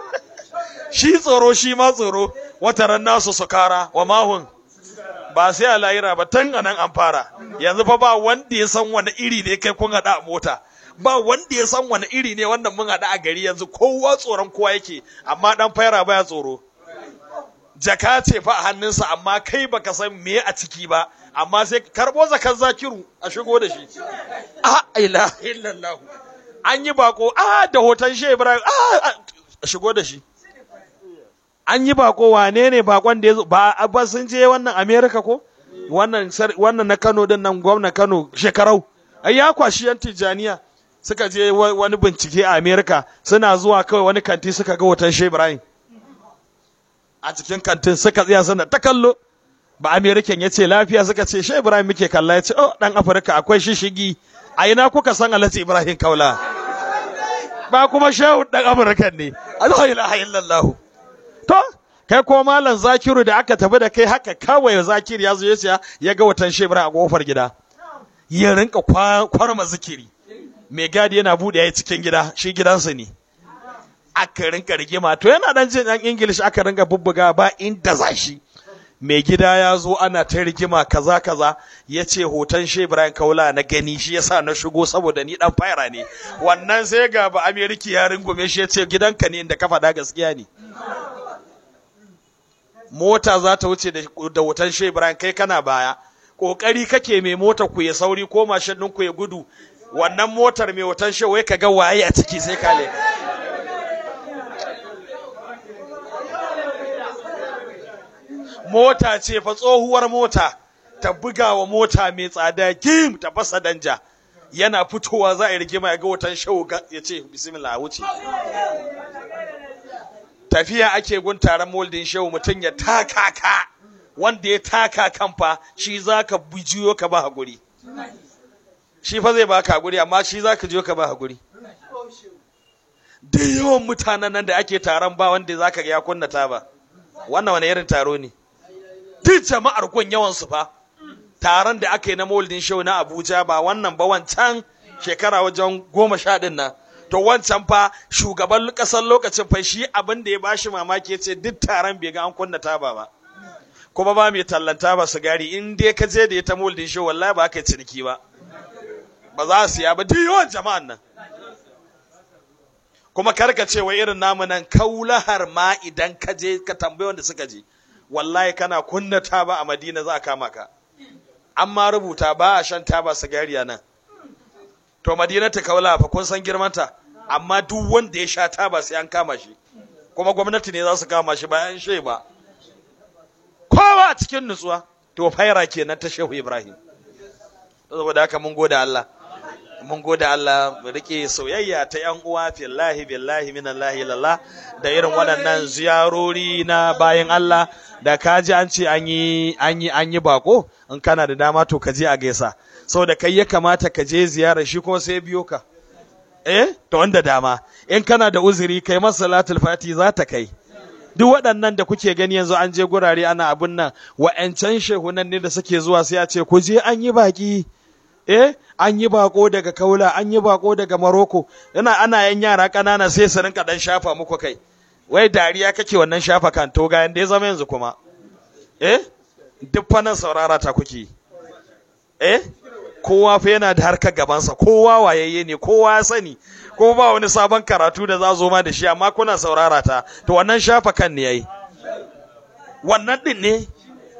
shi tsoro shi ma tsoro, wataran nasu su kara wa mahun. ba sai a layira ba tun a nan an fara yanzu fa ba wanda ya san wani iri ne kai kun haɗa a mota ba wanda ya san wani iri ne wannan mun haɗa a gari yanzu kowa tsoron kowa yake amma dan faira baya tsoro jaka ce fa a hannunsa amma kai baka san me a ciki ba amma sai karbo zakan zakiru a shigo da shi a ila illallah an yi bako a da hoton shi ibrahim a shigo da shi an yi bako wane ne bakon da ya zo ba ba sun je wannan America ko wannan wannan na Kano din nan gwamnan Kano shekarau ai ya kwashi yan Tijaniya suka je wani bincike a America suna zuwa kawai wani kanti suka ga hoton Shehu Ibrahim a cikin kantin suka tsaya suna ta kallo ba American ya ce lafiya suka ce Shehu Ibrahim muke kalla ya ce oh dan Afirka akwai shishigi a ina kuka san Alhaji Ibrahim Kaula ba kuma Shehu dan Afirka ne la ilaha illallah To, kai ko malam Zakiru da aka tafi da kai haka kawai Zakiru ya zo ya siya ya ga watan shebra a kofar gida. Ya rinka kwarma zikiri. Mai gadi yana buɗe ya cikin gida, shi gidansa ne. Aka rinka rigima, to yana dan jin ɗan Ingilish aka rinka bubbuga ba inda za shi. Mai gida ya zo ana ta rigima kaza kaza ya ce hoton Ibrahim Kaula na gani shi yasa na shigo saboda ni dan fayara ne. Wannan sai ga ba Ameriki ya rungume shi ya ce gidanka ne inda ka faɗa gaskiya ne. mota za ta wuce da wutan shi Ibrahim kai kana baya kokari kake mai mota ku ya sauri ko mashin ɗin ku ya gudu wannan motar mai wutan shi wai ka ga waye a ciki sai ka leka mota ce fa tsohuwar mota ta buga wa mota mai tsada kim ta fasa danja yana fitowa za a yi rigima ya ga wutan shawo ya ce bismillah wuce tafiya ake gun taron moldin shehu mutum ya taka ka wanda ya taka kan fa shi za ka bijiyo ka ba haƙuri shi fa zai ba ka haƙuri amma shi za ka jiyo ka ba haƙuri da yawan mutanen nan da ake taron ba wanda za ka ya kunna ta ba wannan wani irin taro ne duk jama'ar gun yawan su fa taron da aka yi na maulidin shehu na abuja ba wannan ba wancan shekara wajen goma sha ɗin nan to wancan fa shugaban ƙasar lokacin fa shi abin da ya bashi mamaki ya ce duk taron bai ga an kunna taba ba kuma ba mai tallanta ba sigari in dai ka je da ya ta maulidin shehu wallahi ba ka yi ciniki ba ba za su ya ba duk yawan jama'an nan kuma karka ce wai irin namu nan kaulahar ma idan ka je ka tambayi wanda suka je wallahi kana kunna taba a madina za a kama ka amma rubuta ba a shan taba sigari a nan to madina ta kaula fa kun san girmanta amma duk wanda ya sha taba sai an kama shi kuma gwamnati ne za su kama shi bayan shi ba kowa a cikin nutsuwa to faira kenan ta shehu ibrahim saboda haka mun gode Allah mun gode Allah mu rike soyayya ta yan uwa fillahi billahi minallahi lallah da irin waɗannan ziyarori na bayan Allah da kaji an ce an yi an yi an yi bako in kana da dama to ka je a gaisa saboda kai ya kamata ka je ziyara shi kuma sai biyo ka eh to wanda dama in kana da uzuri kai masa salatul fati za ta kai duk waɗannan da kuke gani yanzu an je gurare ana abun nan wa'ancan shehunan ne da suke zuwa sai a ce ku je an yi baki eh an yi bako daga kaula an yi bako daga maroko yana ana yan yara ƙanana sai su rinka dan shafa muku kai wai dariya kake wannan shafa kan to ga yanda ya zama yanzu kuma eh duk fannin saurara ta kuke eh kowa fa yana da harkar gabansa kowa wayayye ne kowa ya sani ko ba wani sabon karatu da za zo ma da shi amma kuna saurara ta to wannan shafa kan ne yayi wannan din ne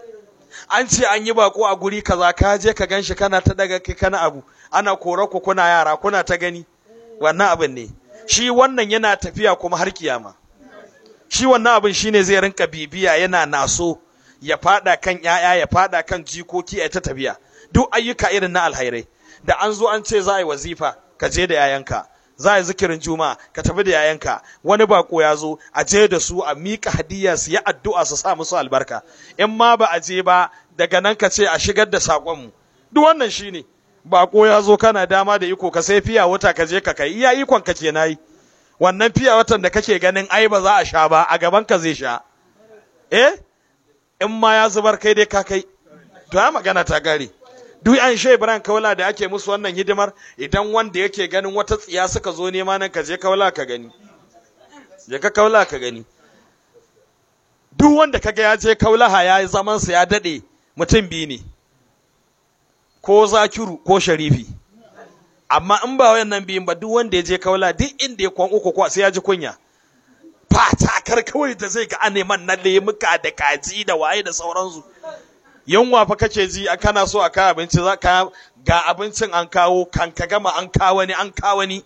an ce an yi bako a guri kaza ka je ka ganshi kana ta daga kai kana abu ana kore ku kuna yara kuna ta gani wannan abin ne shi wannan yana tafiya kuma har kiyama shi wannan abin shine zai rinka bibiya yana naso ya fada kan yaya ya fada kan jikoki a ta tafiya duk ayyuka irin na alhairai da an zo an ce za a yi wazifa ka je da yayanka za a yi zikirin juma'a ka tafi da yayanka wani bako ya zo a je da su a miƙa hadiyya su yi addu'a su sa musu albarka in ma ba a je ba daga nan ka ce a shigar da saƙonmu duk wannan shine bako ya zo kana dama da iko ka sai fiya wata ka je ka kai iya ikon ka ke nayi wannan fiya watan da kake ganin ai ba za a sha ba a gaban ka zai sha eh in ma ya zubar kai dai ka kai to ya magana ta gare duk an shai Ibrahim Kaula da ake musu wannan hidimar idan wanda yake ganin wata tsiya suka zo nema nan ka je Kaula ka gani je ka Kaula ka gani duk wanda kaga ya je Kaulaha ya yi zaman sa ya dade mutum biyu ne ko Zakiru ko Sharifi amma in ba wayannan biyun ba duk wanda ya je Kaula duk inda ya kwan uku ko sai ya ji kunya fatakar kawai da zai ga aneman na lemuka da kaji da waye da sauransu yunwa fa kake ji a kana so a kawo abinci za ka ga abincin an kawo kan ka gama an kawo ni an kawo ni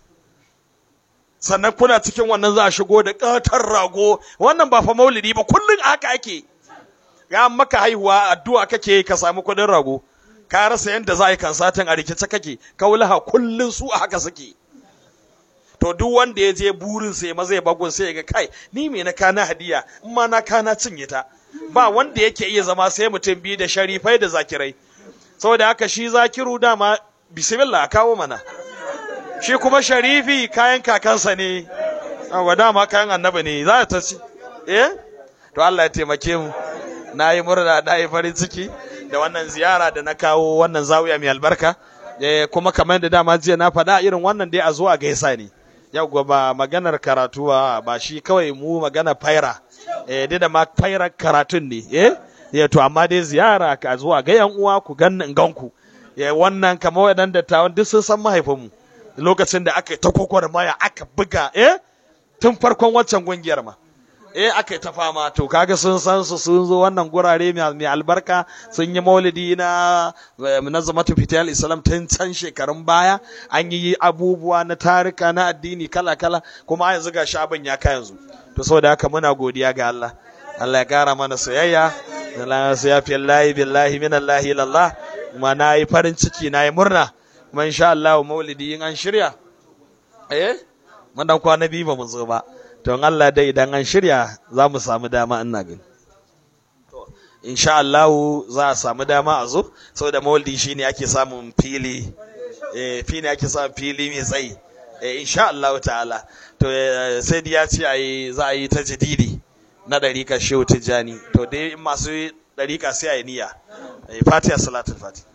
sannan kuna cikin wannan za a shigo da ƙatar rago wannan ba fa maulidi ba kullum haka ake ya maka haihuwa addu'a kake ka samu kuɗin rago ka rasa yadda za a yi kan satin a rikice kake kaulaha kullum su a haka suke to duk wanda ya je burin sai ma zai bagun sai ya ga kai ni me na kana hadiya in ma na kana cinye ta ba wanda yake iya zama sai mutum biyu da sharifai da zakirai saboda haka shi zakiru dama bismillah kawo mana shi kuma sharifi kayan kakansa ne wa dama kayan annabi ne za ta ci eh to Allah ya taimake mu na yi murna na yi farin ciki da wannan ziyara da na kawo wannan zawiya mai albarka kuma kamar da dama jiya na faɗa irin wannan dai a zo a gaisa ne yau ba maganar karatu ba shi kawai mu magana faira eh dai da ma fairar karatun ne eh ya to amma dai ziyara ka zuwa ga yan uwa ku gannin ganku ya wannan kamar waɗanda dattawan duk sun san mahaifinmu lokacin da aka yi ta kokowar maya aka buga eh tun farkon waccan gungiyar ma eh aka yi ta fama to kaga sun san su sun zo wannan gurare mai albarka sun yi maulidi na munazzamatu fitiyal islam tun can shekarun baya an yi abubuwa na tarika na addini kala kala kuma yanzu ga abin ya ka yanzu to saboda haka muna godiya ga Allah Allah ya kara mana soyayya Allah ya fi Allah billahi min Allah ilallah kuma na yi farin ciki na yi murna kuma insha Allah maulidi in an shirya eh mun dan kwana biyu ba mu zo ba to Allah dai idan an shirya za mu samu dama ina gani to insha Allah za a samu dama a zo saboda maulidi shine ake samun fili eh fili ake samun fili mai tsayi eh insha Allah ta'ala to sai ya ce ayi za a yi ta jadidi na ɗarikar shehu tijjani to dai masu dariƙa sai a yi niyya fatiha salatul fatiha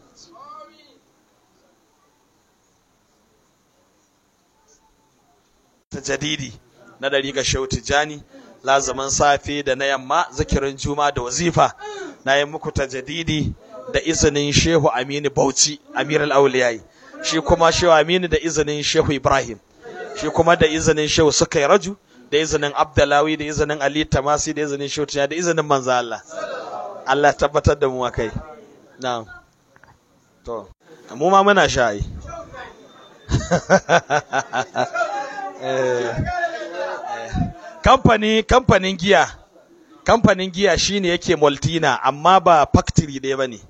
ta jadidi na dariƙa shehu tijjani lazaman safe da na yamma zikirin juma da wazifa na yi muku ta jadidi da izinin shehu aminu bauchi amir al-auliyai shi kuma shehu aminu da izinin shehu ibrahim shi kuma da izinin shehu suka raju da izinin abdalawi da izinin ali tamasi da izinin shehu da izinin manzo Allah Allah tabbatar da mu akai na'am to mu ma muna sha'i kamfani kamfanin giya kamfanin giya shine yake Maltina amma ba factory ɗaya bane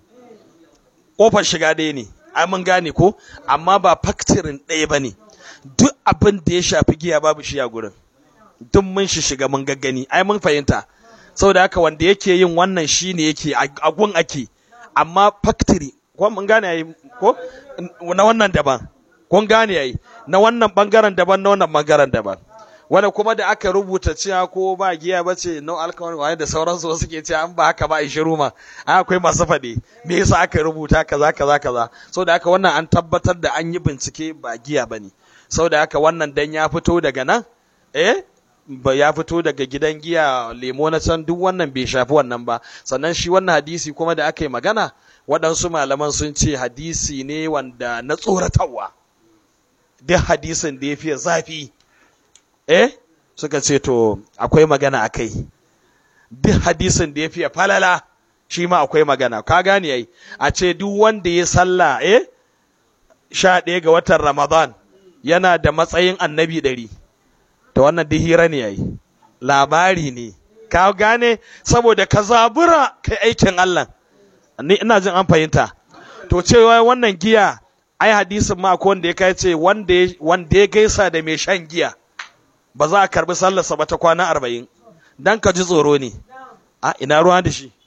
kofar shiga ɗaya ne ai mun gane ko amma ba factory ɗaya bane duk abin da ya shafi giya babu shi a gurin duk mun shi shiga mun gaggani ai mun fahimta saboda haka wanda yake yin wannan shine yake a gun ake amma factory ko mun gane yayi ko na wannan daban kun gane yayi na wannan bangaren daban na wannan bangaren daban wanda kuma da aka rubuta cewa ko ba giya ba ce no alcohol wani da sauransu wasu ke cewa an ba haka ba a shiru ma akwai masu faɗi me yasa aka rubuta kaza kaza kaza saboda haka wannan an tabbatar da an yi bincike ba giya ba ne saboda haka wannan dan ya fito daga nan eh ba ya fito daga gidan giya lemo na can duk wannan bai shafi wannan ba sannan shi wannan hadisi kuma da aka yi magana waɗansu malaman sun ce hadisi ne wanda na tsoratarwa duk hadisin da ya fiye zafi eh suka ce to akwai magana a kai duk hadisin da ya fiye falala shi ma akwai magana ka gane yayi a ce duk wanda ya sallah eh sha ɗaya ga watan ramadan yana da matsayin annabi ɗari to wannan duk hira ne yayi labari ne ka gane saboda ka zabura kai aikin Allah ni ina jin an fahimta to cewa wannan giya ai hadisin ma ko wanda ya kai ce wanda wanda ya gaisa da mai shan giya ba za a karbi sallarsa ba ta kwana arba'in dan ka ji tsoro ne a ina ruwan da shi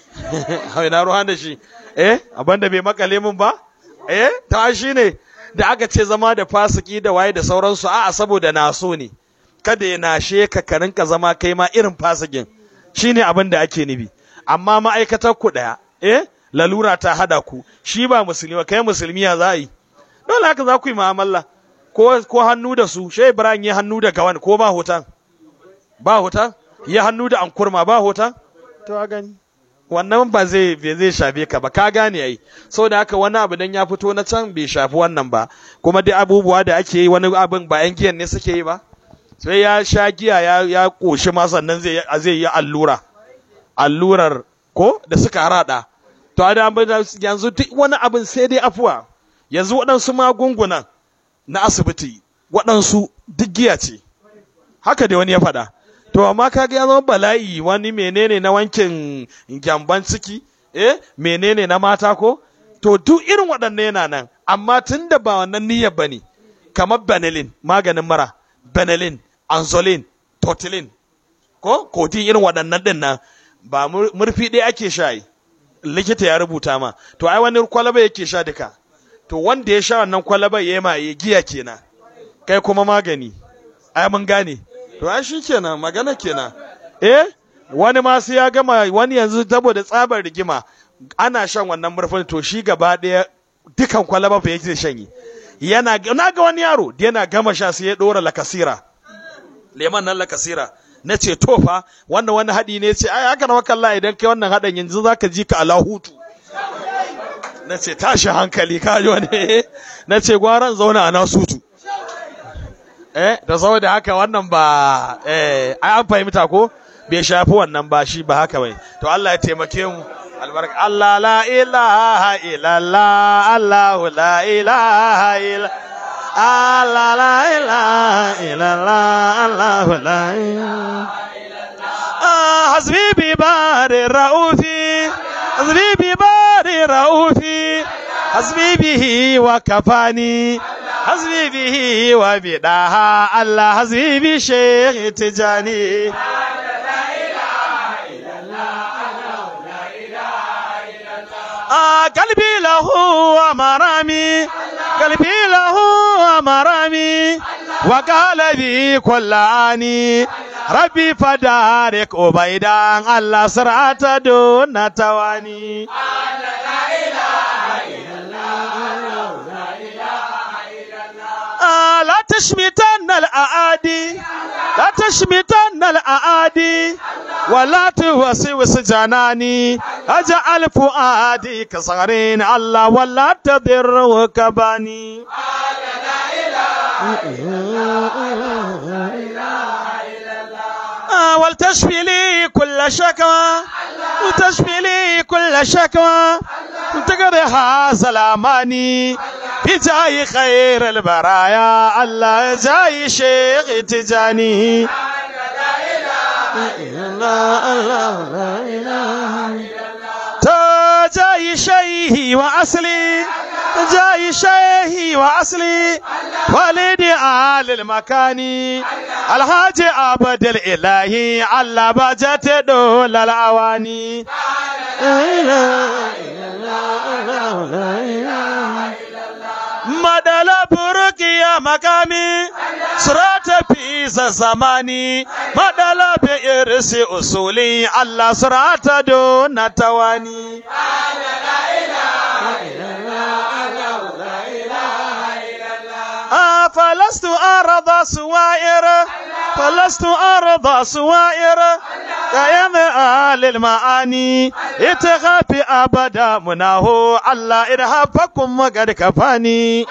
ina ruwan da shi eh abinda bai makale min ba eh ta shi ne da aka ce zama da fasiki da waye da sauransu a'a saboda na so ne kada ya nashe ka ka rinka zama kai ma irin fasikin shine abin da ake nufi amma ma'aikatar ku daya eh lalura ta hada ku shi ba musulmi ba kai musulmi ya za yi dole haka za ku yi mu'amala ko ko hannu da su shai ibrahim ya hannu da gawan ko ba hoton ba hoton ya hannu da ankurma ba hoton to a gani wannan ba zai bai zai shafe ka ba ka gane ai saboda haka wani abu dan ya fito na can bai shafi wannan ba kuma duk abubuwa da ake yi wani abin ba yan giyan ne suke yi ba sai ya sha giya ya ya koshi ma sannan zai zai yi allura allurar ko da suka rada to da yanzu duk wani abin sai dai afuwa yanzu waɗansu magungunan na asibiti waɗansu duk giya ce haka dai wani ya faɗa to amma kaga ya zama bala'i wani menene na wankin gyamban ciki eh menene na mata ko to duk irin waɗannan yana nan amma tun da ba wannan niyyar bane kamar benelin maganin mara benelin anzolin totilin ko kodin irin waɗannan din nan ba murfi ɗaya ake sha likita ya rubuta ma to ai wani kwalaba yake sha duka to wanda ya sha wannan kwalaba ya ma ya giya kenan kai kuma magani ai mun gane to ai shi kenan magana kenan eh wani ma sai ya gama wani yanzu saboda tsabar rigima ana shan wannan murfin to shi gaba ɗaya dukan kwalaba fa yake shanyi yana na ga wani yaro da yana gama sha sai ya dora lakasira leman nan lakasira na ce to fa wannan wani haɗi ne ce ai haka na makalla idan kai wannan haɗin yanzu zaka ji ka alahutu na ce tashi hankali ka ji wani na ce gwaran zauna a nasutu eh da saboda haka wannan ba eh ai an fahimta ko bai shafi wannan ba shi ba haka bai to Allah ya taimake mu albarka Allah la ilaha illallah Allah la ilaha illa Allah la ilaha illallah Allah la ilaha hasbi bi bari raufi hasbi bi bari raufi hasbi bihi wa kafani hasbi bihi wa bidaha Allah hasbi bi shaykh tijani قلبي له ومرامي قلبي له ومرامي وقال بي كل آني rabbi fadarik ubaidan Allah sirata duna tawani آه لا تشمتن الأعادي لا تشمتن الأعادي ولا توسوس جناني أجعل فؤادي كصغرين الله ولا تضر كباني آه ولتشفي لي كل شكوى وتشفي لي كل شكوى تقضيها سلاماني بجاي خير البرايا الله جاي شيخ تجاني جاي شيهي وأصلي جاي شيهي وأصلي والدي آل المكاني الحاج عبد الإلهي على بجت دول الأواني madala buruki ya makami surata fi zamani madala bi irsi usuli Allah surata do na tawani فلست أرضى سوائر فلست أرضى سوائر كيم آل المعاني اتغافي أبدا منه الله إرهابكم وقد كفاني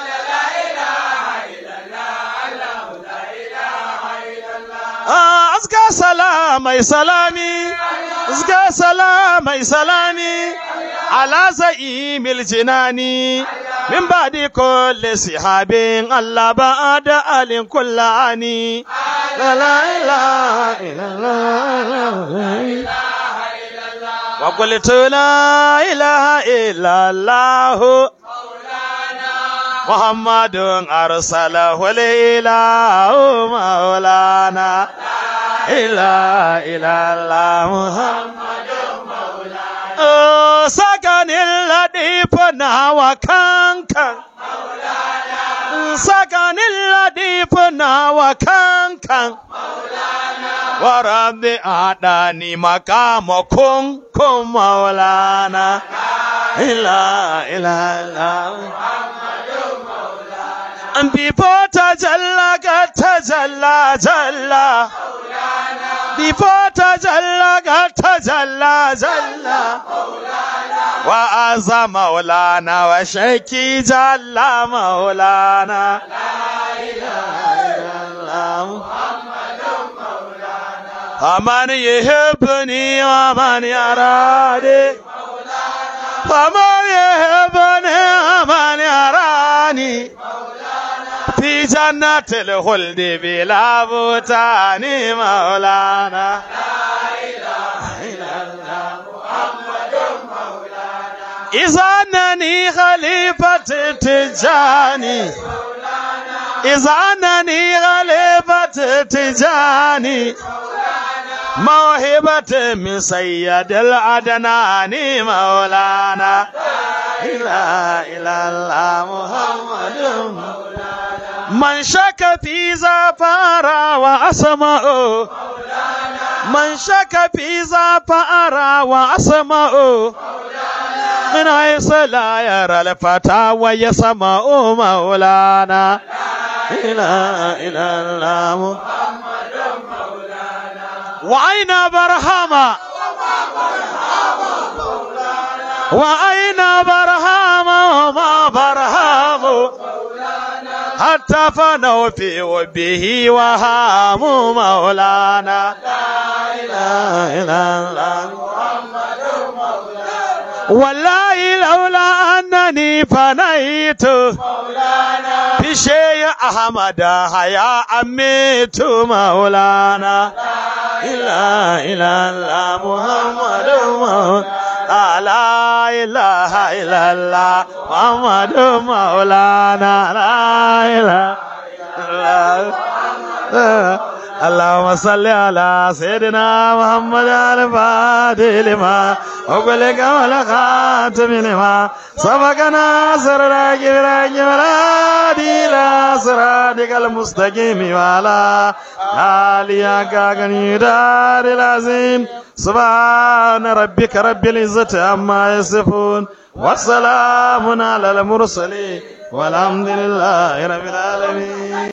أزكى سلامي سلامي أزكى سلامي سلامي على زعيم الجناني من بعد كل سحاب الله بعد آل كل عني لا لا إله إلا الله وقلت لا إله إلا الله محمد أرسله الإله مولانا إلا إلا الله محمد مولانا سكن الذي فنا وكان سكن الذي فنا وكان ورب أعطاني مقامكم كم مولانا إلا إلا الله Before tajalla ga tajalla jalla Before tajalla ga tajalla jalla Wa azza maulana wa shaiki jalla maulana La ilaha illallah فمن يحبني ومن يراني فمن يحبني ومن يراني في جنة الخلد بلا بوتان مولانا إذا أنني خليفة تجاني إذا أنني خليفة تجاني موهبة من سيد العدنان مولانا إله إلا الله محمد من شك في زفار وأسماء من شك في زفار وأسماء من حيث لا يرى الفتى ويسمع مولانا إله إلا الله محمد وأين برهما وأين برهام وما برهام حتى فنوا في وبه وهام مولانا لا إله إلا الله محمد مولانا والله لولا أنني فنيت مولانا في شيء أحمد هيا أميت مولانا لا إله إلا الله محمد مولانا لا إله إلا الله محمد مولانا لا إله إلا الله اللهم صل على سيدنا محمد الفاتح لما أغلق والخاتم لما سبقنا سرنا كبرا كبرا إلى صراطك المستقيم وعلى آلك غني دار العظيم سبحان ربك رب العزة عما يصفون والسلام على المرسلين والحمد لله رب العالمين